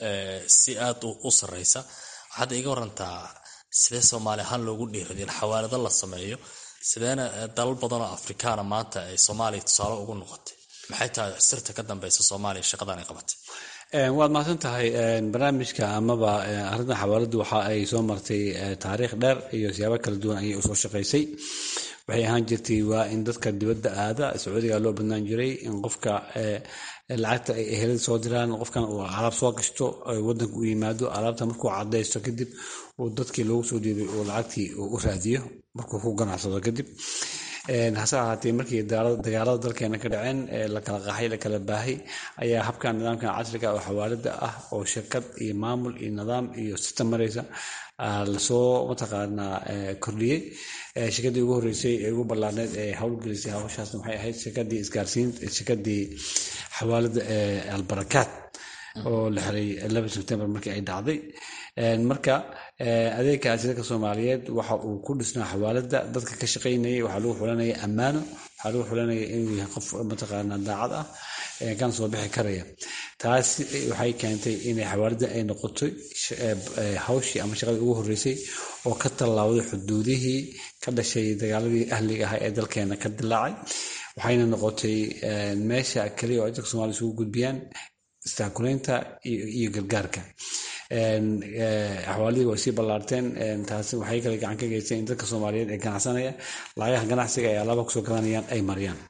si aad u sarreysa waxaad iga warantaa sidee soomaali ahaan loogu dhiiraday in xawaalado la sameeyo sideena dalal badan oo afrikaana maanta ay soomaaliya tusaale ugu noqotay maxay tahay sirta ka dambeysa soomaaliya shaqadan ay qabatay waad mahadsan tahay barnaamijka amaba arrintan xawaaladu waxa ay soo martay taariikh dheer iyo siyaabo kala duwan ayay usoo shaqaysay waxay ahaan jirtay waa in dadka dibadda aada sacuudiga loo badnaan jiray in qofka lacagta ay ehelada soo diraan qofkan uu alaab soo gashto wadanka u yimaado alaabta markuu cadaysto kadib uu dadkii loogu soo dhiibay uu lacagtii u raadiyo markuu ku ganacsado kadib hase ahaatee markii dagaalada dalkeena ka dhaceen la kala qaxay la kala baahay ayaa habkan nidaamkan casriga oo xawaalada ah oo shirkad iyo maamul iyo nidaam iyo sistem maraysa lasoo mataqaanaa kordhiyey shirkadii ugu horeysay ee ugu ballaarneed ee howlgelisay hawshaasna waxay ahayd shirkadii isgaarsiin shirkadii xawaalada ee albarakaat oo la xiray laba sebtembar markii ay dhacday marka adeegkaasi dadka soomaaliyeed waxa uu ku dhisnaa xawaalada dadka ka shaqaynayay waxaa lagu xulanaya ammaano waxaa lagu xulanaya inuu yahay qof mataqaanaa daacad ah kana soo bixi karaya taas waxay keentay inay xawaalada ay noqotay hawshii ama shaqadii ugu horeysay oo ka tallaawday xuduudihii ka dhashay dagaaladii ahliga ah ee dalkeena ka dilaacay waxayna noqotay meesha keliya oo ay dadka soomaliya isugu gudbiyaan istaakulaynta iyo gargaarka xawaaladii way sii ballaarteen taasi waxay kale gacan ka geysteen in dadka soomaaliyeed ee ganacsanaya lacagaha ganacsiga ay alaaba kusoo gadanayaan ay mariyaan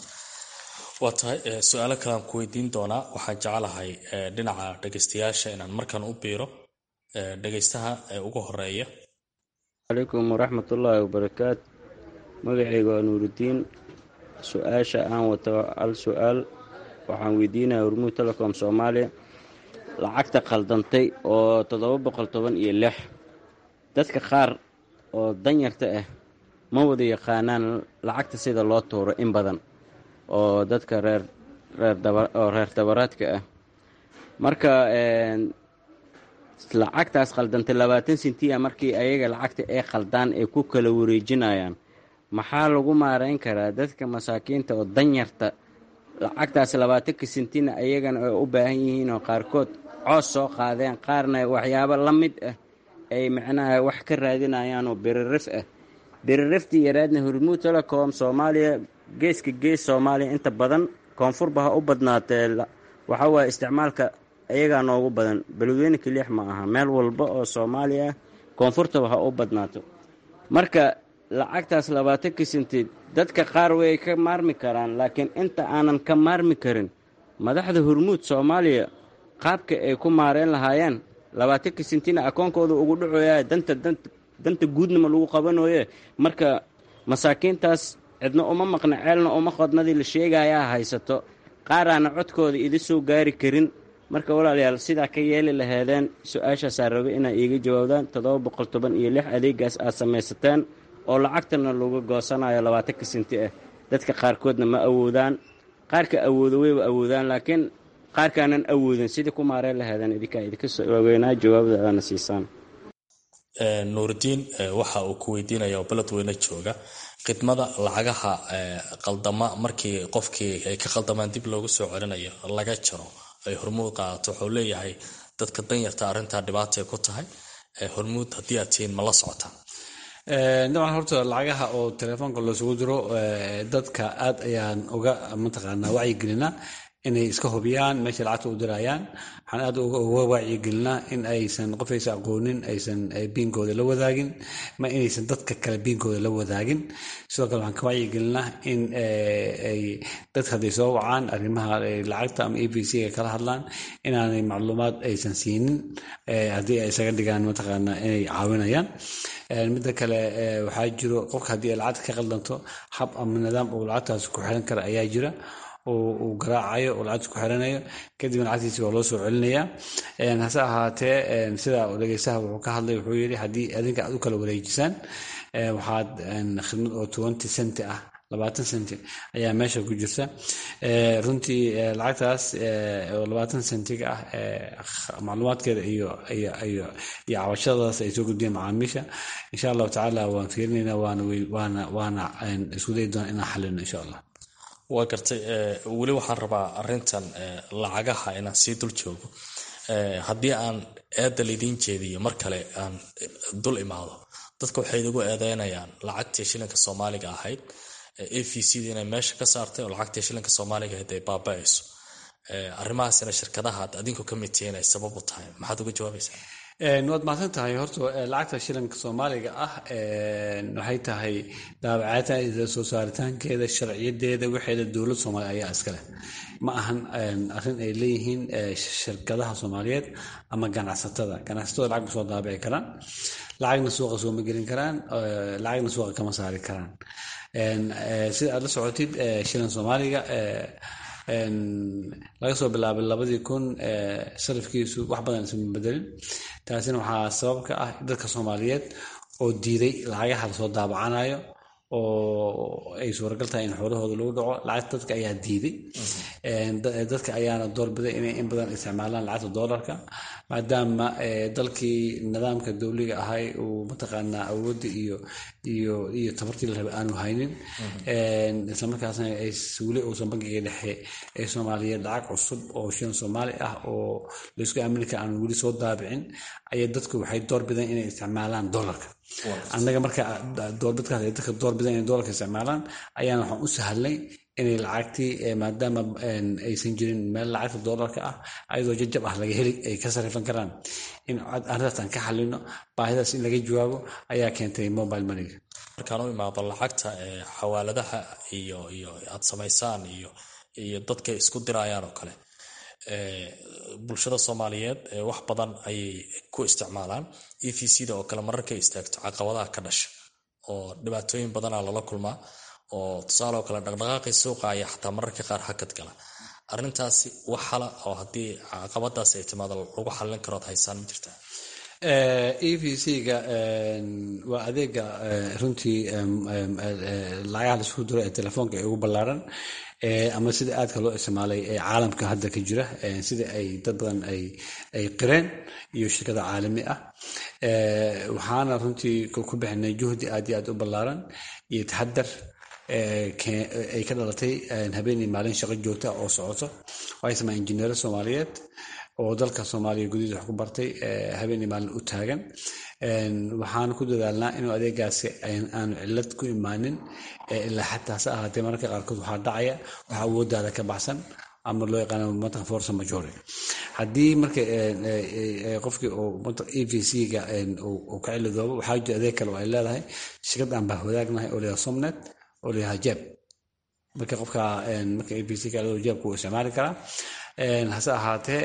waa tahay su-aalo kalean ku weydiin doonaa waxaan jecelahay dhinaca dhegeystayaasha inaan markan u biiro dhegeystaha ee ugu horeeya calaykum waraxmatullaahi wabarakaatu magacayga waa nuuridiin su-aasha aan wato hal su-aal waxaan weydiinaya hormuud telecom soomaaliya lacagta khaldantay oo toddoba boqol toban iyo lix dadka qaar oo danyarta ah ma wada yaqaanaan lacagta sida loo tuuro in badan oo dadka reer reeroo reer dabaraadka ah marka lacagtaas khaldantay labaatan sentiya markii ayaga lacagta ay khaldaan ay ku kala wareejinayaan maxaa lagu maarayn karaa dadka masaakiinta oo danyarta lacagtaas labaatanka sentina ayagana ay u baahan yihiin oo qaarkood coos soo qaadeen qaarna waxyaabo la mid ah ay macnaha wax ka raadinayaan oo biririf ah biririftii yaraadna hormuud telecom soomaaliya geeska gees soomaaliya inta badan koonfurba ha u badnaatee waxa waaye isticmaalka ayagaa noogu badan beledweyne keliix ma aha meel walba oo soomaaliya ah koonfurtaba ha u badnaato marka lacagtaas labaatanka senti dadka qaar way ka maarmi karaan laakiin inta aanan ka maarmi karin madaxda hormuud soomaaliya qaabka ay ku maareen lahaayeen labaatanka sentina akoonkooda ugu dhacoya danta danta guudnama lagu qabanooye marka masaakiintaas cidna uma maqna ceelna uma qodnadii la sheegayaa haysato qaaraana codkooda idi soo gaari karin marka walaalayaal sidaa ka yeeli laheedeen su-aashaasaa rabay inaa iiga jawaabdaan toddoba boqol toban iyo lix adeegaas aad samaysateen oo lacagtana lagu goosanayo labaatanka sinti ah dadka qaarkoodna ma awoodaan qaarka awoodo wayba awoodaan laakiin qaarkaanan awoodin sidii ku maareen laheedeen idinkaa idinka soo waaweynaa jawaabdaadana siisaan nuuridiin waxa uu ku weydiinaya oo beledweyne jooga khidmada lacagaha qaldama markii qofkii ay ka qaldamaan dib loogu soo celinayo laga jaro ay hormuud qaadato wuxuu leeyahay dadka danyarta arrintaa dhibaatay ku tahay hormuud haddii aad tihiin ma la socotaan dabcan horta lacagaha oo telefoonka loosugu diro dadka aad ayaan uga mataqaanaa wacyigelinaa inay iska hubiyaan meesha lacagta u dirayaan waxaan aad uga wacyigelinaa in aysan qof aysan aqoonin aysan biinkooda la wadaagin ma inaysan dadka kale biinkooda la wadaagin sidoo kale waxaan ka wacyigelinaa in ay dadka hadday soo wacaan arrimaha lacagta ama e b c ga kala hadlaan inaanay macluumaad aysan siinin haddii ay isaga dhigaan mataqaanaa inay caawinayaan midda kale waxaa jiro qofka haddii ay lacagta ka qaldanto hab ama nidaam uu lacagtaas ku xiran kara ayaa jira uu garaacayo uu lacagta ku xiranayo kadibna lacagtiisi waa loo soo celinayaa hase ahaatee sida dhegeystaha wuxuu ka hadlay wuxuu yidhi haddii adinka aad u kala wareejisaan waxaad khidmad oo twenty centi ah labaatan centi ayaa meesha ku jirta runtii lacagtaas oo labaatan centiga ah macluumaadkeeda iyo iyo iyo iyo cabashadaas ay soo gudbiyeen macaamiisha insha allahu tacaala waan fiirinayna waana waana waana isku dayi doona inaan xalino insha allah waa gartay weli waxaan rabaa arintan lacagaha inaan sii dul joogo haddii aan eedda laydiin jeediyo mar kale aan dul imaado dadka waxay idigu eedeynayaan lacagtii shilinka soomaaliga ahayd a v c da inay meesha ka saartay oo lacagtii shilinka soomaaliga ahayd ay baaba-ayso arrimahaasina shirkadaha ad adinku ka mid tihiin ay sabab u tahay maxaad uga jawaabaysaa waad mahadsan tahay horta lacagta shilinka soomaaliga ah waxay tahay daabacaadda soo saaritaankeeda sharciyadeeda waxeeda dowlad soomaaliya ayaa iskaleh ma ahan arrin ay leeyihiin shirkadaha soomaaliyeed ama ganacsatada ganacsatada lacag ma soo daabici karaan lacagna suuqa sooma gelin karaan lacagna suuqa kama saari karaan sida aad la socotid shilin soomaaliga laga soo bilaabay labadii kun sarifkiisu wax badan isma bedelin taasina waxaa sabab ka ah dadka soomaaliyeed oo diiday lacagaha lasoo daabacanayo oo ay suuragal tahay in xoolahooda lagu dhaco lacagta dadka ayaa diiday dadka ayaana doorbiday inay in badan isticmaalaan lacagta doolarka maadaama dalkii nidaamka dowliga ahay uu mataqaanaa awoodda iyo iyo iyo tabartii la rabay aanu haynin islamarkaasna weli uusan bankiga dhexe ee soomaaliyeed lacag cusub oo shilan soomaali ah oo laysku aamini kara aan weli soo daabicin ayaa dadku waxay doorbideen inay isticmaalaan doolarka annaga marka doorbidkaas ay dadka doorbideen inay doolarka isticmaalaan ayaana waxaan u sahlay inay lacagtii maadaama aysan jirin meel lacagta doolarka ah ayadoo jajab ah laga heli ay ka sarifan karaan in arrintaas aan ka xalino baahidaas in laga jawaabo ayaa keentay mobile moneyga markaan u imaado lacagta xawaaladaha iyo iyo aad samaysaan iyo iyo dadka isku dirayaan oo kale bulshada soomaaliyeed wax badan ayay ku isticmaalaan e v c da oo kale mararkay istaagto caqabadaha ka dhasha oo dhibaatooyin badanaa lala kulmaa oo tusaale oo kale dhaqdhaqaaqii suuqa ayaa xataa mararka qaar hakad gala arrintaasi wax hala oo haddii caqabadaas ay timaado lagu xallin karood haysaan ma jirtaa e v c ga waa adeega runtii lacagaha laisku diro ee telefoonka ee ugu ballaaran ama sida aadka loo isticmaalay ee caalamka hadda ka jira sida ay dad badan ay qireen iyo shirkada caalami ah waxaana runtii ku bixinay juhdi aad iyo aad u ballaaran iyo taxadar ay ka dhalatay habeenii maalin shaqo joogta oo socoto waxay samaa injineero soomaaliyeed oo dalka soomaaliya gudihiisa wax ku bartay habeenii maalin u taagan waxaan ku dadaalnaa inuu adeegaasi aanu cilad ku imaanin ilaa xataa hase ahaatee mararka qaarkood waxaa dhacaya waxaa awoodaada ka baxsan ama loo yaqaano matan force majore haddii marka qofkii e v c ga uu ka cilidoobo waxaa jira adeeg kale oo ay leedahay shirkad aan baa wadaagnahay oo leeyahay somnet oo leeyahay jeb marka qofka marka e v c ka jebka uu isticmaali karaa hase ahaatee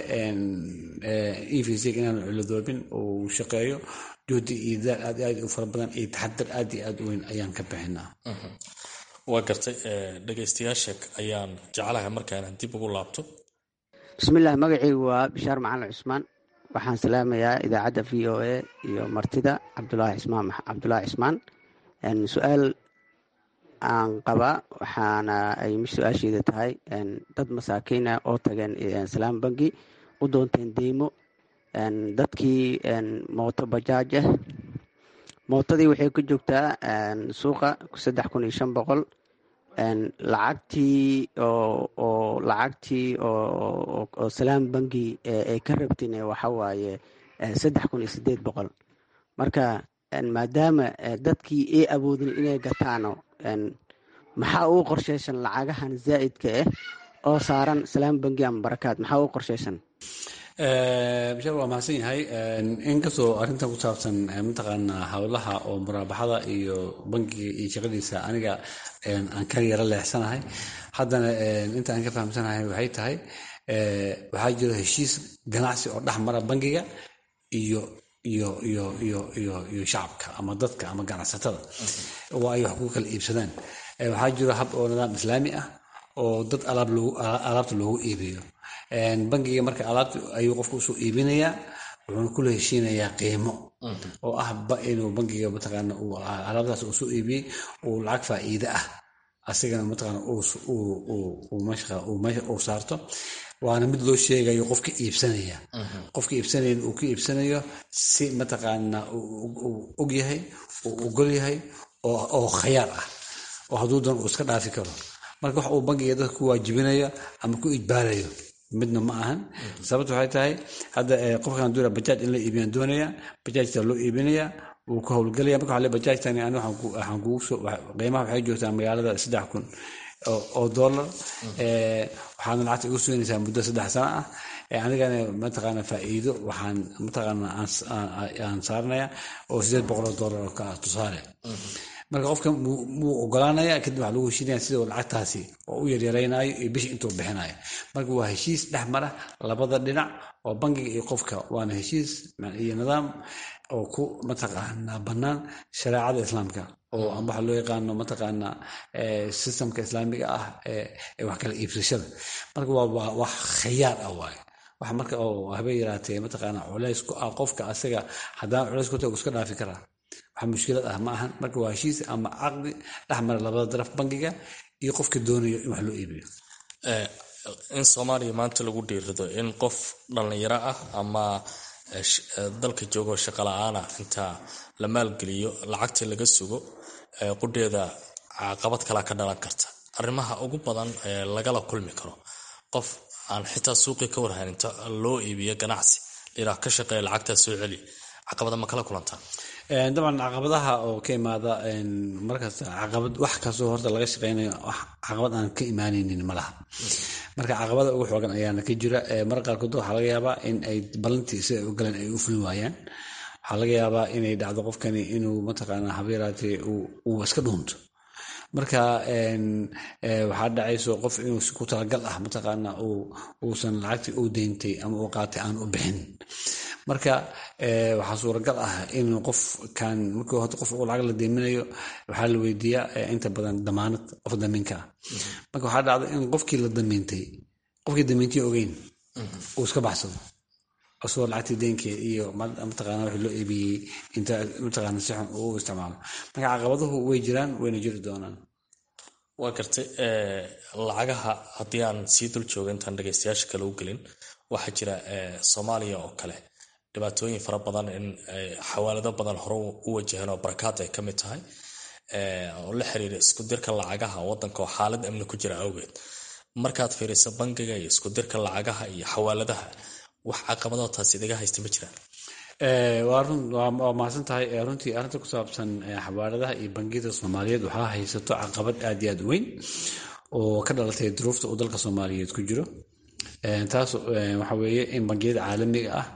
e v c inaanu ciladoobin uu shaqeeyo juhdi iyo daal aad aad u fara badan iyo taxadar aad iyo aad u weyn ayaan ka bixinaa waa gartay dhegaystayaasha ayaan jeclahay markaan dib ugu laabto bismillaah magacaygu waa bishaar macalin cusmaan waxaan salaamayaa idaacadda v o a iyo martida cabdulaahi cismaan cabdulaahi cismaan su-aal aan qabaa waxaana ay su-aasheeda tahay dad masaakiina oo tageen salaam bangi u doonteen deymo dadkii mooto bajaaj ah mootadii waxay ku joogtaa suuqa saddex kun iyo shan boqol lacagtii oo lacagtii oo salaam bangi ay ka rabtin waxa waaye saddex kun iyo sideed boqol marka maadaama dadkii ay awoodin inay gataano maxaa uu qorsheysan lacagahan zaa'idka ah oo saaran salaam bangi ama barakaad maxaa uu qorsheysan bishaar waa mahadsan yahay inkastoo arrintan ku saabsan mataqaanaa howlaha oo muraabaxada iyo bangiga iyo shaqadiisa aniga aan ka yaro leexsanahay haddana inta aan ka fahamsanahay waxay tahay waxaa jiro heshiis ganacsi oo dhex mara bangiga iyo iyo iyo iyo iyo iyo shacabka ama dadka ama ganacsatada oo ay wax ku kala iibsadaan waxaa jiro hab oo nidaam islaami ah oo dad alaabta loogu iibiyo bangiga marka alaabta ayuu qofka usoo iibinayaa wuxuuna kula heshiinayaa qiimo oo ah inuu bangiga mataqaana alaabtaas uu soo iibiyey uu lacag faa'iide ah asigana mataqaana uu saarto waana mid loo sheegayo qofka iibsanaya qofka iibsanaya uu ka iibsanayo si mataqaana og yahay uu ogol yahay oo khayaar ah oo hadduu doon uu iska dhaafi karo marka wax uu bangiga dadka ku waajibinayo ama ku ijbaarayo midna ma ahan sababta waxay tahay hadda qofkan doona bajaaj in la iibiyaan doonaya bajaajta loo iibinaya wuu ka howlgelaya marka waxaa bajaajtani ani waxaan kugu soo qiimaha waxay joogtaa magaalada saddex kun oo dollar waxaana lacagta igu suginaysaa muddo saddex sano ah anigana mataqaana faa'iido waxaan mataqaana aan saaranaya oo sideed boqol oo dollar oo ka ah tusaale marka qofka muu ogolaanaya kadib waxaa lagu heshiinaya sida lacagtaasi oo u yaryaraynayo iyo bishii intuu bixinayo marka waa heshiis dhex mara labada dhinac oo bangiga iyo qofka waana heshiis iyo nidaam oo ku mataqaana bannaan shareecada islaamka oo ama waxa loo yaqaano mataqaana systemka islaamiga ah ee wax kala iibsashada marka waa wax khayaar ah waaye wax marka oo habay yaraatee mataqaana culays ku ah qofka asaga haddaan culays ku tago iska dhaafi karaa wax mushkilad ah ma ahan marka waa heshiis ama caqdi dhex mara labada daraf bangiga iyo qofka doonayo in wax loo iibiyo in soomaaliya maanta lagu dhiirido in qof dhallinyaro ah ama dalka joogoo shaqa la-aan ah inta la maalgeliyo lacagta laga sugo qudheeda caqabad kalaa ka dhalan karta arrimaha ugu badan ee lagala kulmi karo qof aan xitaa suuqii ka warhayn inta loo iibiyo ganacsi liraa ka shaqeeya lacagtaa soo celi caqabada ma kala kulantaa dabcan caqabadaha oo ka imaada markasta caqabad wax kastoo horta laga shaqeynayo wax caqabad aan ka imaanaynin ma laha marka caqabada ugu xoogan ayaana ka jira mar qaarkood waxaa laga yaabaa in ay ballantii sida ay u galeen ay u fulin waayaan waxaa laga yaabaa inay dhacdo qofkani inuu mataqaana habeeraatee uu iska dhuunto marka waxaa dhacayso qof inuu si ku talagal ah mataqaana uusan lacagtii uu deyntay ama uu qaatay aan u bixin marka waxaa suuragal ah in qofkan markii horta qof uu lacag la deyminayo waxaa la weydiiyaa inta badan damaanad qof damiinka ah marka waxaa dhacda in qofkii la damiintay qofkii damiintay ogeyn uu iska baxsado asagoo lacagtii deenkeed iyo mataqaana wixii loo iibiyey inta mataqaana si xun uu isticmaalo marka caqabaduhu way jiraan wayna jiri doonaan waa gartay lacagaha haddii aan sii dul jooga intaan dhegaystayaasha kale u gelin waxaa jira soomaaliya oo kale dhibaatooyin fara badan in xawaalado badan hore u wajaheen oo barakaad ay ka mid tahay oo la xiriira isku dirka lacagaha wadanka oo xaalad amni ku jira awgeed markaad fiiriso bangiga iyo isku dirka lacagaha iyo xawaaladaha wax caqabadoo taas idaga haysta ma jiraan waa mahadsan tahay runtii arrinta ku saabsan xawaaladaha iyo bangiyada soomaaliyeed waxaa haysato caqabad aad iyo aad u weyn oo ka dhalatay duruufta uu dalka soomaaliyeed ku jiro taas waxa weeye in bangiyada caalamiga ah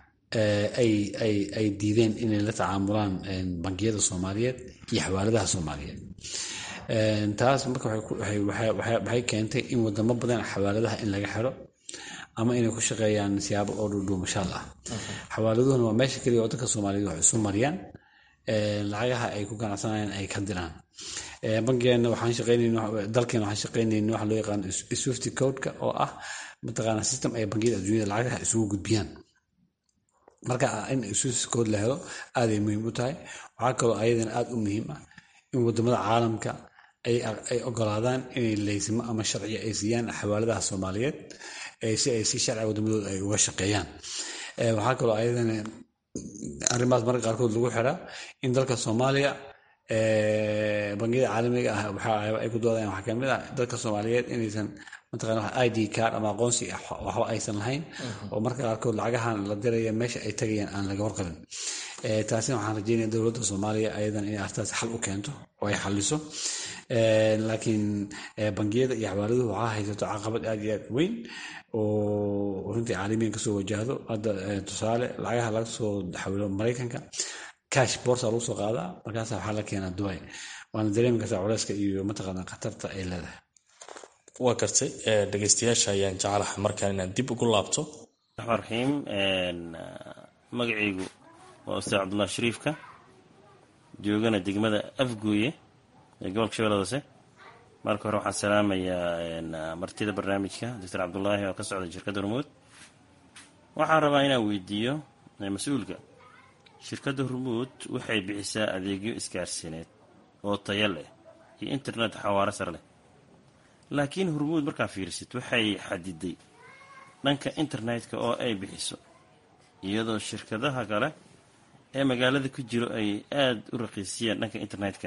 ay diideen inay la tacaamulaan bangiyada soomaaliyeed iyo xawaaladaha soomaaliyeed taas marka waxay keentay in wadamo badan xawaaladaha in laga xiro ama inay ku shaqeeyaan siyaabo oo dhuudhuumashaal ah xawaaladuhuna waa meesha keliya waddanka soomaaliyeed wax isu mariyaan lacagaha ay ku ganacsanayaan ay ka diraan bankigeena waxaan shaqeynayna dalkeena waxaan shaqeynayna waxa loo yaqaan swift codeka oo ah mataqaana system ay bangiyada adduunyada lacagaha isugu gudbiyaan marka in swift code la helo aaday muhiim u tahay waxaa kaloo ayadana aad u muhiim ah in wadamada caalamka ay ogolaadaan inay leysimo ama sharciyo ay siiyaan xawaaladaha soomaaliyeed si ay si sharciga wadamadooda ay uga shaqeeyaan waxaa kaloo ayadana arrimahaas marka qaarkood lagu xiraa in dalka soomaaliya bangiyada caalamiga ah waxa ay ku doodayaan waxaa kamid ah dalka soomaaliyeed inaysan mataqana id card ama aqoonsi waxba aysan lahayn oo marka qaarkood lacagahan la diraya meesha ay tagayaan aan laga warqabin taasina waxaan rajeynaya dowladda soomaaliya ayadan inay artaas xal u keento oo ay xaliso laakiin bangiyada iyo xawaaladuhu waxaa haysato caqabad aad iyo aad weyn oo runtii caalamiyan kasoo wajahdo hadda tusaale lacagaha laga soo xawilo maraykanka cash borsa lagu soo qaadaa markaasa waxaa la keenaa dubai waana dareemi kartaa culeyska iyo mataqaana khatarta ay leedahay waa gartay dhegeystayaasha ayaan jecelahay markaan inaan dib ugu laabto raxmaan raxiim magacaygu waa ustaad cabdullahi shariifka joogana degmada afguuye ee gobolka shabeellada hoose marka hore waxaan salaamayaa martida barnaamijka doctor cabdulaahi oo ka socda shirkadda hormuud waxaan rabaa inaan weydiiyo mas-uulka shirkadda hormuud waxay bixisaa adeegyo isgaarsiineed oo taya leh iyo internet xawaaro sare leh laakiin hormuud markaa fiirisid waxay xadiday dhanka internetka oo ay bixiso iyadoo shirkadaha kale ee magaalada ku jiro ay aada u raqiisiyeen dhanka internetka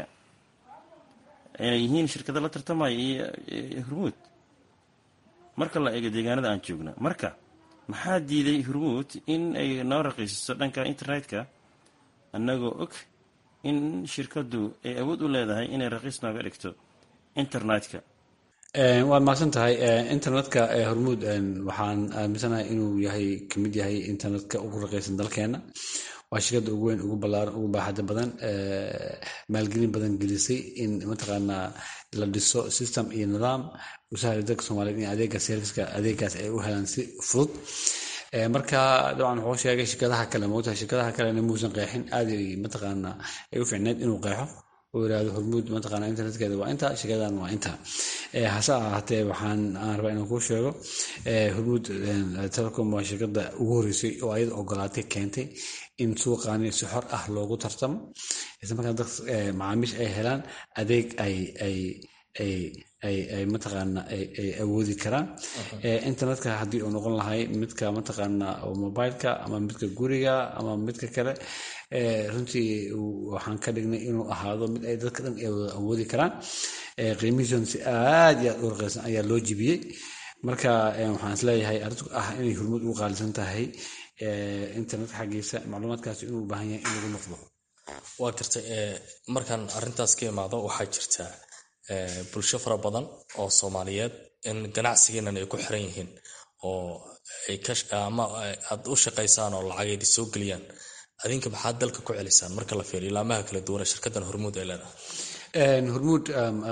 inay yihiin shirkada la tartamaya iyo hormuud marka la eego deegaanada aan joogna marka maxaa diiday hormuud in ay noo raqiisiso dhanka internetka annagoo og in shirkaddu ay awood u leedahay inay raqiis nooga dhigto internetka waad mahadsan tahay internetka hormuud waxaan aaminsanahay inuu yahay kamid yahay internetka ugu raqaysan dalkeena waa shirkadda ugu weyn ugu balaaran ugu baaxada badan maalgelin badan gelisay in mataqaanaa la dhiso system iyo nidaam u sahla dadka soomaaliyeed in adeega serviska adeegaas ay u helaan si fudud marka dabcan wuxuu sheegay shirkadaha kale moogtahay shirkadaha kalena muusan qeexin aad mataqaanaa ay u ficneed inuu qeexo oo yirahdo hormuud mataqaana internetkeeda waa inta shirkadan waa inta hase ahaatee waxaan aan rabaa inaan kuu sheego hormuud telecom waa shirkada ugu horeysay oo ayada ogolaatay keentay in suuqaani si xor ah loogu tartamo isla markaa dad macaamiisha ay helaan adeeg ay ay ay ay ay mataqaana ay awoodi karaan internetka haddii uu noqon lahay midka mataqaana mobileka ama midka guriga ama midka kale runtii waxaan ka dhignay inuu ahaado mid ay dadka dhan ay wada awoodi karaan qiimihiisuna si aad iyo aad u raqaysan ayaa loo jibiyey marka waxaan isleeyahay arrintu ah inay hormuud ugu qaalisan tahay internetka xaggiisa macluumaadkaasi inuu u baahan yahay in lagu noqdo waa gartay markaan arrintaas ka imaado waxaa jirta bulsho fara badan oo soomaaliyeed in ganacsigeenan ay ku xiran yihiin oo ama aad u shaqaysaan oo lacagaydi soo geliyaan adinka maxaad dalka ku celisaan marka la fiiriyo ilaamaha kala duwane shirkadan hormuud ay leedahay hormuud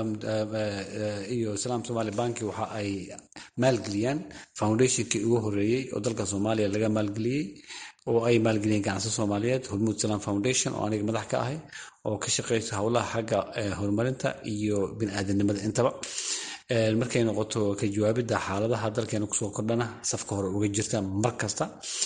iyo salaam somali banki waxa ay maalgeliyaan foundationkii ugu horeeyey oo dalka soomaaliya laga maalgeliyey oo ay maalgeliyeen ganacsi soomaaliyeed hormuud salam foundation oo aniga madax ka ahay oo ka shaqeysa howlaha xagga horumarinta iyo biniaadanimada intaba markay noqoto ka jawaabidda xaaladaha dalkeena kusoo kordhana safka hore uga jirta mar kasta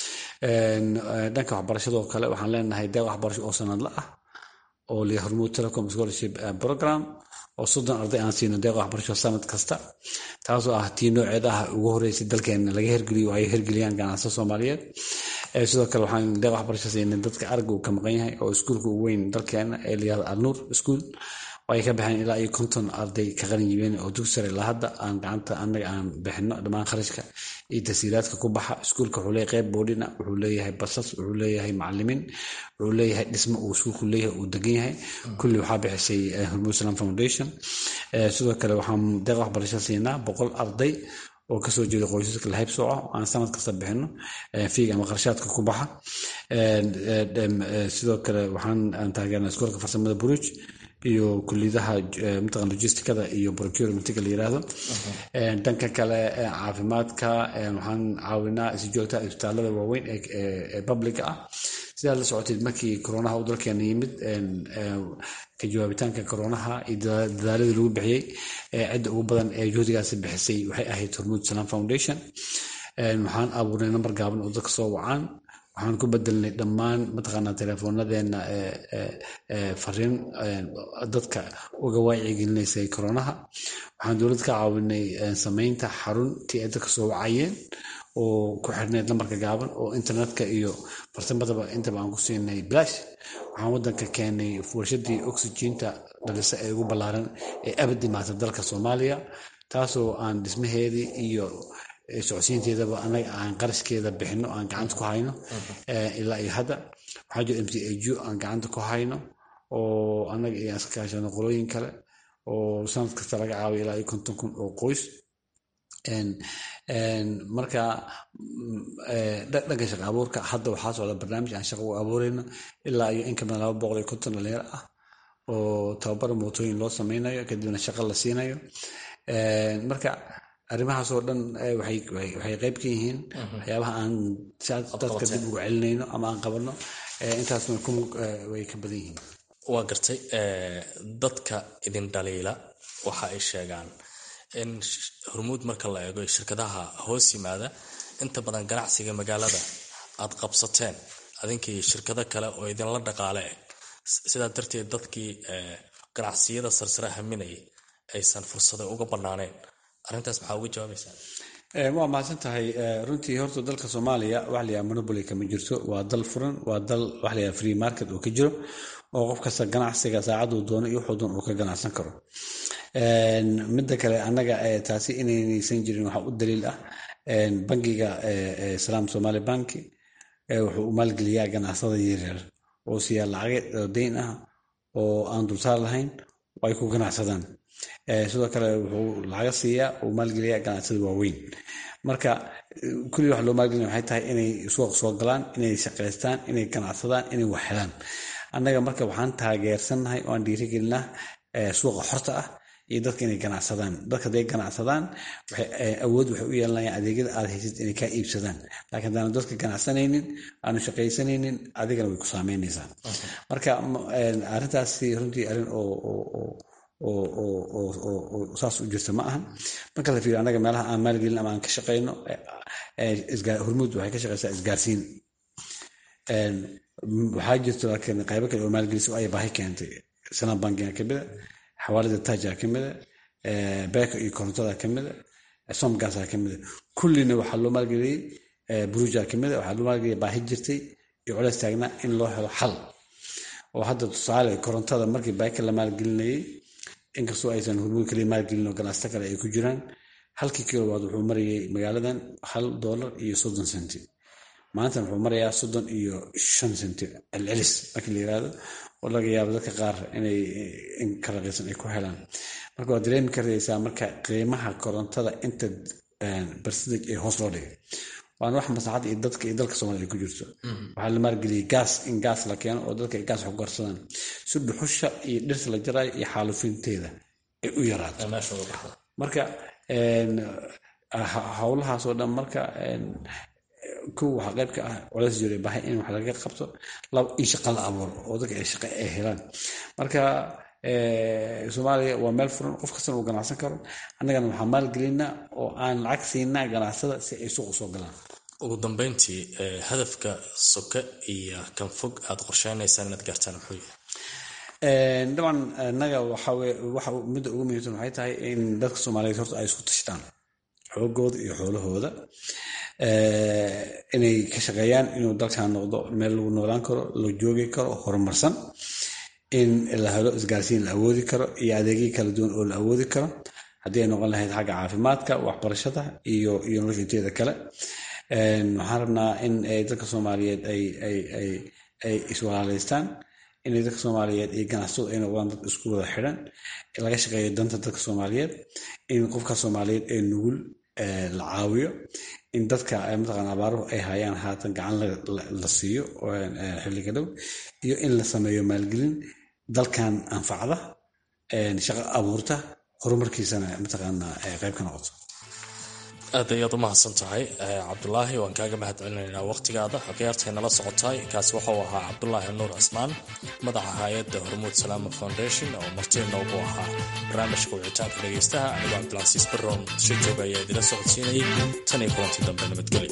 dhanka waxbarashadoo kale waxaan leenahay deeq waxbarasho oo sanadla ah oo liya hormuud telecom scholarship program oo soddon arday aan siino deeq waxbarasho sanad kasta taasoo ah tii nooceed ah ugu horeysay dalkeena laga hergeliyo ay hergeliyaan ganacsiga soomaaliyeed sidoo kale waxaan deeq waxbarasho siinay dadka aragga uu ka maqan yahay oo iskuulka ugu weyn dalkeena ee layihahdo alnuur school oo ay ka baxeen ilaa iyo konton arday ka qalin jibeen oo dugsi sare ilaa hadda aan gacanta annaga aan bixino dhammaan kharashka iyo tasiiraadka ku baxa iskuulka wuxuu leeyahay qeyb boodhina wuxuu leeyahay basas wuxuu leeyahay macalimiin wuxuu leeyahay dhismo uu iskuulku leeyahay uu degan yahay kulli waxaa bixisay hormuud salam foundation sidoo kale waxaan deeq waxbarasho siinaa boqol arday oo kasoo jeeda qoysaska lahayb sooco aan sanad kasta bixino fiig ama qarshaadka ku baxa sidoo kale waxaan taageernaa iskoolka farsamada buruj iyo kuliyadaha mataqan logisticada iyo procurementiga la yiraahdo dhanka kale caafimaadka waxaan caawinaa si joogta isbitaalada waaweyn ee publica ah sidaad la socoteed markii koronaha uu dalkeena yimid ka jawaabitaanka koronaha iyo dadaaladii lagu bixiyey cidda ugu badan ee juhdigaasi bixisay waxay ahayd hormuud salam foundation waxaan abuurnay nambar gaaban oo dadka soo wacaan waxaan ku bedelnay dhammaan mataqaanaa teleefoonadeena fariin dadka uga waacyigelinaysay koronaha waxaan dowladda ka caawinay samaynta xaruntii ay dadka soo wacayeen oo ku xirneyd lambarka gaaban oo internetka iyo farsamadaba intaba aan ku siinay bilaash waxaan wadanka keenay warshadii oxygeenta dhalisa ee ugu ballaaran ee abad dhimaata dalka soomaaliya taasoo aan dhismaheedii iyo socodsiinteedaba anaga aan qarashkeeda bixino aan gacanta ku hayno ilaa iyo hadda waxaa jiro m c a ju aan gacanta ku hayno oo anaga iyo iska kaashano qolooyin kale oo sanad kasta laga caawiyo ilaa iyo konton kun oo qoys marka dhanka shaqa abuurka hadda waxaa socda barnaamij aan shaqa u abuureyno ilaa iyo in kamida laba boqol iyo konton dhalinyaro ah oo tababar mootooyin loo sameynayo kadibna shaqa la siinayo marka arrimahaasoo dhan waxay qayb ka yihiin waxyaabaha aan dadka dib ugu celinayno ama aan qabanno intaasna way ka badan yihiin waa gartay dadka idin dhaliila waxa ay sheegaan in hormuud marka la eego shirkadaha hoos yimaada inta badan ganacsiga magaalada aad qabsateen adinkii shirkado kale oo idinla dhaqaale eg sidaa darteed dadkii ganacsiyada sarsare haminayay aysan fursada uga banaaneen arrintaas maxaa uga jawaabaysaa waa mahadsan tahay runtii horta dalka soomaaliya wax la yaha monoboly kama jirto waa dal furan waa dal wax la yaha free market oo ka jiro oo qof kasta ganacsiga saacaduu doono iyo wuxuu doon uu ka ganacsan karo midda kale annaga taasi inaynaysan jirin waxaa u daliil ah bangiga salaam somali banki wuxuu u maalgeliyaa ganacsada yaryar oo siiyaa lacaga dayn ah oo aan dulsaar lahayn oo ay ku ganacsadaan sidoo kale wuxuu lacaga siiyaa uu maalgeliyaa ganacsada waaweyn marka kulli wax loo maalgelina waxay tahay inay suuq soo galaan inay shaqaystaan inay ganacsadaan inay wax helaan annaga marka waxaan taageersannahay oo aan dhiirigelinaa suuqa xorta ah iyo dadka inay ganacsadaan dadka hadday ganacsadaan awood waxay u yeelanayaan adeegyada aad haysid inay kaa iibsadaan laakiin haddaanu dadka ganacsanaynin aanu shaqaysanaynin adigana way ku saameynaysaa marka arrintaasi runtii arrin oo saas u jirta ma ahan marka la fiiriyo annaga meelaha aan maalgelin ama aan ka shaqayno hormuud waxay ka shaqaysaa isgaarsiin waxaa jirto laakiin qaybo kale oo maalgelisa ay baahi keentay sanad bankiga kamida xawaalada taja kamida beeka iyo korontada kamida somgasa kamida kullina waxaa loo maalgeliyey buruja kamida waxaa loo maalgeliyay baahi jirtay iyo culeys taagnaa in loo helo xal oo hadda tusaale korontada markii beeka la maalgelinayay inkastoo aysan hormuud kaliya maalgelin oo ganacsato kale ay ku jiraan halkii kilowaad wuxuu marayay magaaladan hal doolar iyo soddon senti maantana wuxuu marayaa soddon iyo shan senti celcelis markii la yirahdo oo laga yaabo dadka qaar inay in ka raqiisan ay ku helaan marka waad dareemi karaysaa marka qiimaha korontada inta barsidag ee hoos loo dhigay waana wax maslaxadda iyo dadka iyo dalka soomaliya ay ku jirto waxaa la maalgeliyey gaas in gaas la keeno oo dadka ay gaas wax ku garsadaan si dhuxusha iyo dhirta la jaraayo iyo xaalufinteeda ay u yaraato marka howlahaasoo dhan marka kow waxaa qayb ka ah culays jira baahay in wax laga qabto laba in shaqa la abuuro oo dadka ay shaqa ay helaan marka soomaaliya waa meel furan qof kastana uu ganacsan karo annagana waxaa maalgelinaa oo aan lacag siinaa ganacsada si ay suuq usoo galaan ugu dambeyntii hadafka soke iyo kan fog aad qorsheynaysaan inaad gaartaan muxuu yahay dabcan annaga waxa midda ugu muhiimsan waxay tahay in dadka soomaaliyeed horta ay isku tashtaan xoogooda iyo xoolahooda inay ka shaqeeyaan inuu dalkan noqdo meel lagu noolaan karo la joogi karo horumarsan in la helo isgaarsiin la awoodi karo iyo adeegyo kala duwan oo la awoodi karo haddii ay noqon lahayd xagga caafimaadka waxbarashada iyo iyo nolosha inteeda kale waxaan rabnaa in dadka soomaaliyeed ay iswalaaleystaan inay dadka soomaaliyeed iyo ganacsadu ay noqdaan dad isku wada xidhan laga shaqeeyo danta dadka soomaaliyeed in qofka soomaaliyeed ee nugul la caawiyo in dadka mataqaan abaaruhu ay hayaan haatan gacan la siiyo xilliga dhow iyo in la sameeyo maalgelin dalkan anfacda shaqo abuurta horumarkiisana mataqaana qayb ka noqoto aad ayaad u mahadsan tahay cabdulaahi waan kaaga mahad celinaynaa wakhtigaada khiyaartay nala socotay kaasi waxauu ahaa cabdulaahi nuur cismaan madaxa hay-adda hormuud salaama foundation oo martii noogu ahaa barnaamijka wicitaanka dhegaystaha anigoo cabdilcasiis baroon si jooga ayaa idila socodsiinayay tan iyo kulantii dambe nabadgelyo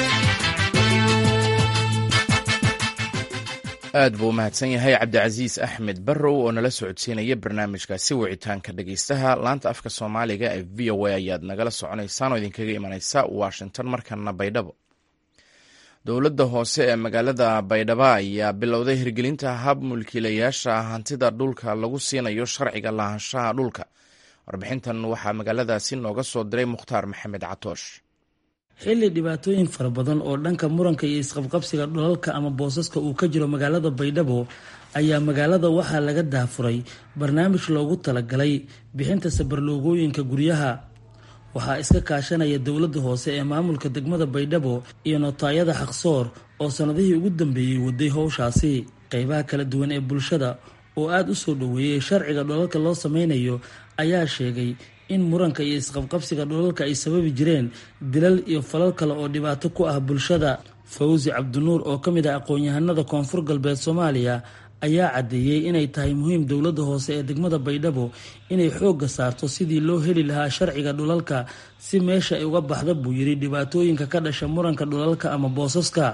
aad buu u mahadsan yahay cabdicasiis axmed barrow oo nala socodsiinaya barnaamijkaasi wicitaanka dhegeystaha laanta afka soomaaliga ee v o a ayaad nagala soconaysaan oo idinkaga imaneysa washington markana baydhabo dowladda hoose ee magaalada baydhabo ayaa bilowday hirgelinta hab mulkiilayaasha hantida dhulka lagu siinayo sharciga lahaanshaha dhulka warbixintan waxaa magaaladaasi nooga soo diray mukhtaar maxamed catoosh xilli dhibaatooyin fara badan oo dhanka muranka iyo isqabqabsiga dhulalka ama boosaska uu ka jiro magaalada baydhabo ayaa magaalada waxaa laga daafuray barnaamij loogu talagalay bixinta sabarloogooyinka guryaha waxaa iska kaashanaya dowladda hoose ee maamulka degmada baydhabo iyo notaayada xaqsoor oo sannadihii ugu dambeeyey waday howshaasi qeybaha kala duwan ee bulshada oo aada u soo dhoweeyey sharciga dhulalka loo sameynayo ayaa sheegay in muranka iyo isqabqabsiga dhulalka ay sababi jireen dilal iyo falal kale oo dhibaato ku ah bulshada fawsi cabdinuur oo ka mid ah aqoon-yahanada koonfur galbeed soomaaliya ayaa caddeeyey inay tahay muhiim dowladda hoose ee degmada baydhabo inay xoogga saarto sidii loo heli lahaa sharciga dhulalka si meesha ay uga baxda buu yidhi dhibaatooyinka ka dhasha muranka dhulalka ama boosaska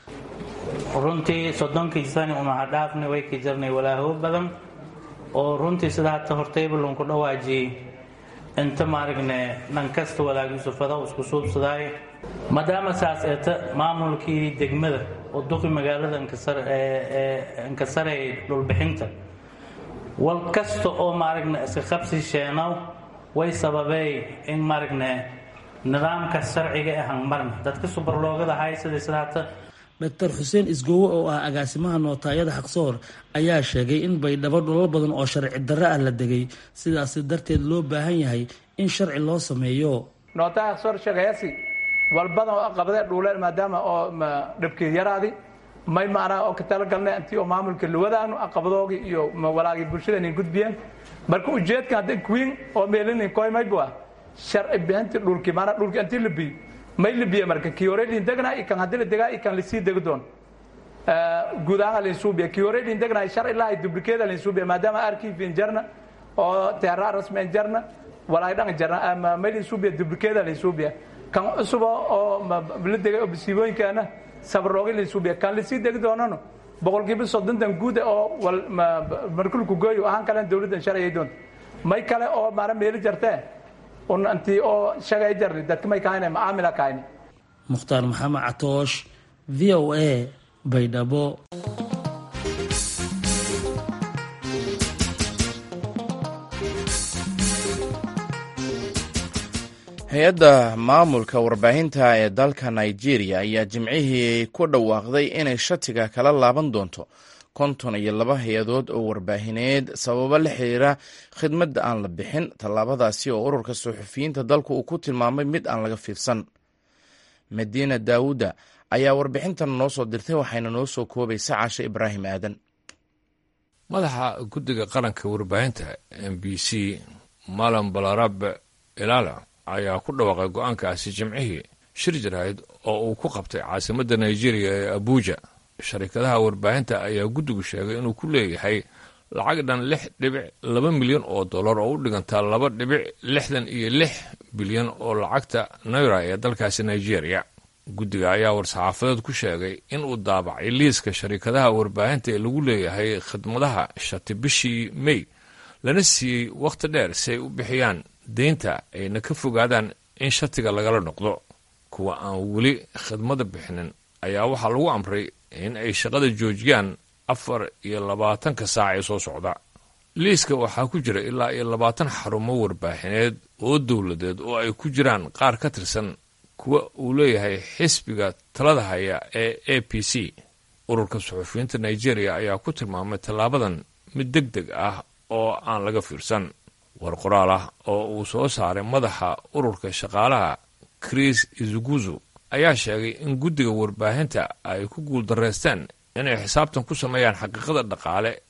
runtii soddonkii sani unaha dhaafna way ka jirnay walaaho badan oo runtii sida hata hortaybalunku dhawaajiyey inta maaragne dhan kasta walaagisufada isku suubsadaay maadaama saas eeta maamulkii degmada oo duqi magaalada inkasareeyay dhulbixinta wal kasta oo maaragna iska qabsi sheenow way sababey in maaragne nidaamka sharciga ee hangmarna dadka subarloogada hay sida sida hata doctor xuseen isgoowe oo ah agaasimaha nootaayada xaqsoor ayaa sheegay in baydhabo dhulal badan oo sharci darro ah la degay sidaasi darteed loo baahan yahay in sharci loo sameeyo nootaaya xaqsoor sheegayasi walbadan oo qabadee dhuuleen maadaama oo dhibkii yaraadi may maanaa oo ka talagalnay intii oo maamulka luwadaanu aqabadoogii iyo walaagii bulshadani gudbiyeen marka ujeedka hadda kuwiin oo meelinin koymaybu ah sharci bixintii dhulkii maanaa dhulkii intii la biyo may libiye marka kii hore lindegna ikan haddii la degaa ikan lasii degi doon guud ahaan linsuubiya kii hore lindegna shar ilaa ay dublikeeda linsuubiya maadaama arkiifin jarna oo teeraa rasmen jarna walaay dhan jarna may linsuubiya dublikeeda linsuubiya kan cusuba oo la degay oo basiibooyinkaana sabaroogi linsuubiya kan lasii degi doonano boqolkiiba soddontan guuda oo markulku gooyo ahaan kalen dowladdan sharciyay doonta may kale oo maana meeli jartee unantii oo shagay jarni dadka may kahayne macaamila kahayne mukhtaar maxamed catoosh v o a baydhabo hay-adda maamulka warbaahinta ee dalka nigeria ayaa jimcihii ku dhawaaqday inay shatiga kala laaban doonto konton iyo laba hay-adood oo warbaahineed sababo la xiriira khidmadda aan la bixin tallaabadaasi oo ururka suxufiyiinta dalku uu ku tilmaamay mid aan laga fiirsan madiina daawuda ayaa warbixintan noo soo dirtay waxayna noo soo koobaysa caashe ibraahim aadan madaxa guddiga qaranka warbaahinta m b c malam balarabe ilaala ayaa ku dhawaaqay go-aankaasi jimcihii shir jaraa'id oo uu ku qabtay caasimadda nigeria ee abuja sharikadaha warbaahinta ayaa guddigu sheegay inuu ku leeyahay lacag dhan lix dhibic laba milyan oo dollar oo u dhigantaa laba dhibic lixdan iyo lix bilyan oo lacagta naira ee dalkaasi nigeria guddiga ayaa war-saxaafadeed ku sheegay in uu daabacay liiska sharikadaha warbaahinta ee lagu leeyahay khidmadaha shati bishii may lana siiyey wakhti dheer si ay u bixiyaan deynta ayna ka fogaadaan in shatiga lagala noqdo kuwa aan weli khidmada bixinin ayaa waxaa lagu amray in ay shaqada joojiyaan afar iyo labaatanka saac ee soo socda liiska waxaa ku jira ilaa iyo labaatan xarumo warbaaxineed oo dowladeed oo ay ku jiraan qaar ka tirsan kuwa uu leeyahay xisbiga talada haya ee a p c ururka suxufiyiinta nigeria ayaa ku tilmaamay tallaabadan mid deg deg ah oo aan laga fiirsan war qoraal ah oo uu soo saaray madaxa ururka shaqaalaha chris izuguzu ayaa sheegay in guddiga warbaahinta ay ku guuldarraysteen inay xisaabtan ku sameeyaan xaqiiqada dhaqaale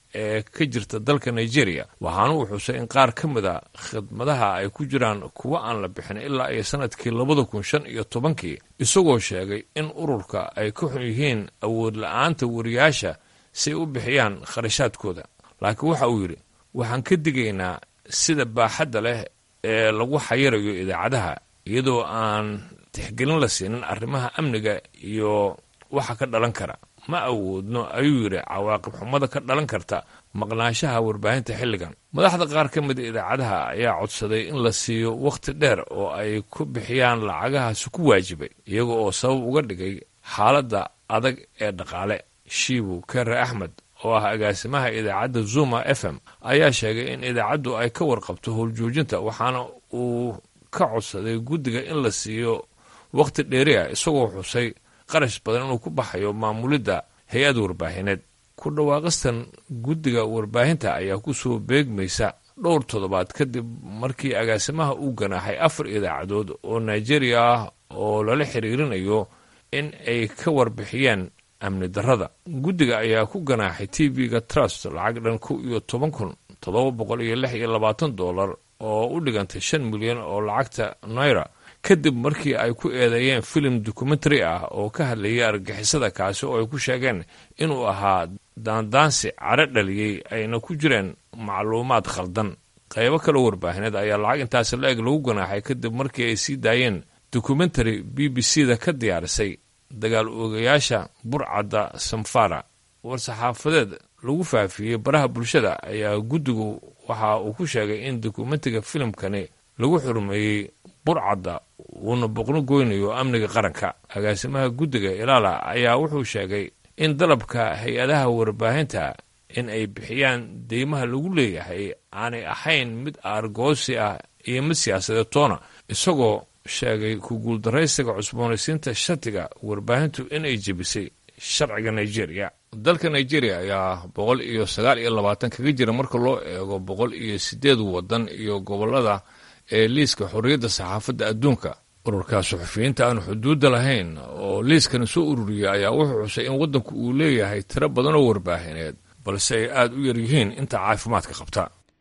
ee ka jirta dalka nigeria waxaana uu xusay in qaar ka mid a khidmadaha ay ku jiraan kuwo aan la bixin ilaa iyo sanadkii labada kun shan iyo tobankii isagoo sheegay in ururka ay ka xun yihiin awood la-aanta wariyaasha si ay u bixiyaan kharashaadkooda laakiin waxa uu yidhi waxaan ka digaynaa sida baaxadda leh ee lagu xayirayo idaacadaha iyadoo aan tixgelin la siinin arrimaha amniga iyo waxa ka dhalan kara ma awoodno ayuu yidhi cawaaqib xumada ka dhalan karta maqnaanshaha warbaahinta xilligan madaxda qaar ka mida idaacadaha ayaa codsaday in la siiyo wakhti dheer oo ay ku bixiyaan lacagahaasi ku waajibay iyaga oo sabab uga dhigay xaaladda adag ee dhaqaale shiibu kere axmed oo ah agaasimaha idaacadda zuma f m ayaa sheegay in idaacaddu ay ka warqabto howljoojinta waxaana uu ka codsaday guddiga in la siiyo wakhti dheeri ah isagoo xusay qarash badan inuu ku baxayo maamulidda hay-ad warbaahineed ku dhawaaqistan guddiga warbaahinta ayaa ku soo beegmaysa dhowr toddobaad kadib markii agaasimaha uu ganaaxay afar idaacadood oo nigeria ah oo lala xiriirinayo in ay ka warbixiyeen amni darrada guddiga ayaa ku ganaaxay t v-ga trust lacag dhan kow iyo toban kun toddoba boqol iyo lix iyo labaatan dollar oo u dhigantay shan milyan oo lacagta naira kadib markii ay ku eedeeyeen filim documentary ah oo ka hadlayay argixisada kaasi oo ay ku sheegeen inuu ahaa daandaansi cadro dhaliyey ayna ku jireen macluumaad khaldan qaybo kale warbaahineed ayaa lacag intaasi la-eg lagu ganaaxay kadib markii ay sii daayeen documentary b b c da ka diyaarisay dagaal oogayaasha burcadda samfara war-saxaafadeed lagu faafiyey baraha bulshada ayaa guddigu waxa uu ku sheegay in dokumentiga filimkani lagu xurmeeyey burcadda uuna boqno goynayo amniga qaranka agaasimaha guddiga ilaala ayaa wuxuu sheegay in dalabka hay-adaha warbaahinta in ay bixiyaan deymaha lagu leeyahay aanay ahayn mid aargoosi ah iyo mid siyaasadeed toona isagoo sheegay ku guuldaraysiga cusboonaysiinta shatiga warbaahintu inay jebisay sharciga nigeria dalka nigeria ayaa boqol iyo sagaal iyo labaatan kaga jira marka loo eego boqol iyo sideed waddan iyo gobollada ee liiska xorriyadda saxaafadda adduunka ururka suxufiyiinta aan xuduudda lahayn oo liiskani soo ururiyay ayaa wuxuu xusay in waddanku uu leeyahay tiro badan oo warbaahineed balse ay aada u yar yihiin inta caafimaadka qabta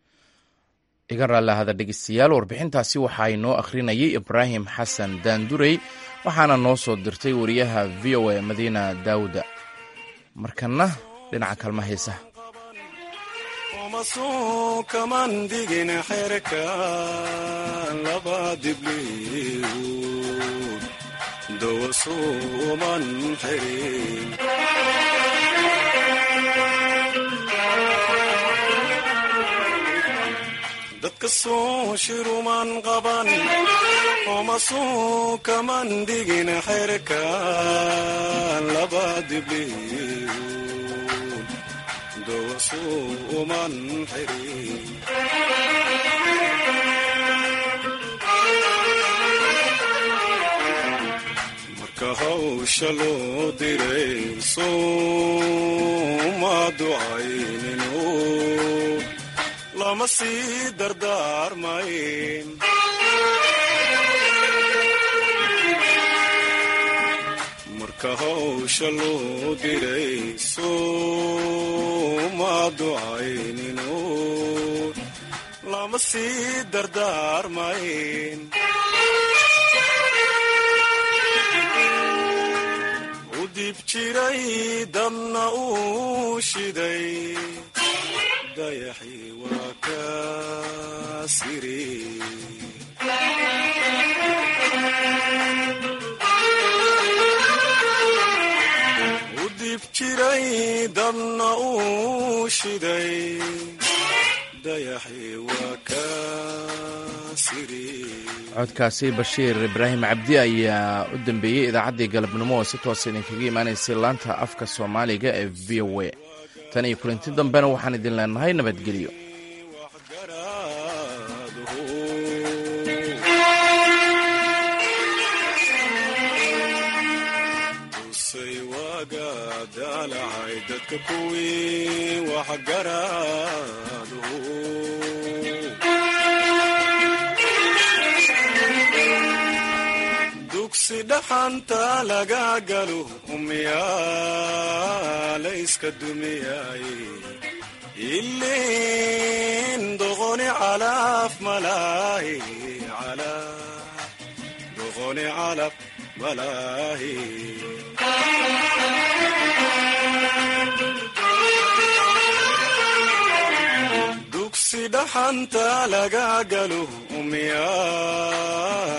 iga raallahada dhegeystayaal warbixintaasi waxaa inoo akhrinayay ibraahim xasan daandurey waxaana noo soo dirtay wariyaha v o a madiina daawuda markanna dhinaca kalma heesaha kamandigin xerka laba dibliw dowasuuman xirin dadka soo shiruman qaban omasuu kamandigin xerka laba dibliw dowasuuman xirin marka hawsha loo diray sooma ducayninu lama sii dardaarmayn marka hawsha loo diray sooma ducayninu lama sii dardaarmayn u dib jiray dabna uu shiday dayaxii waa ka siri u dib jiray dabna uu shiday dayaxii waa ka siri codkaasi bashiir ibraahim cabdi ayaa u dambeeyey idaacaddii galabnimo oo si toosa idinkaga imaanaysay laanta afka soomaaliga ee v o a tan iyo kulanti dambena waxaan idin leenahay nabadgelyo tusay waaga daalacay dadka kuwii waxgaraadu dugsi dhaxanta laga galo umyaalayska dumiyay ilin doqoni calaf malaahi calaf doqoni calaf malaahi dugsi dhaxanta laga galo umiyaa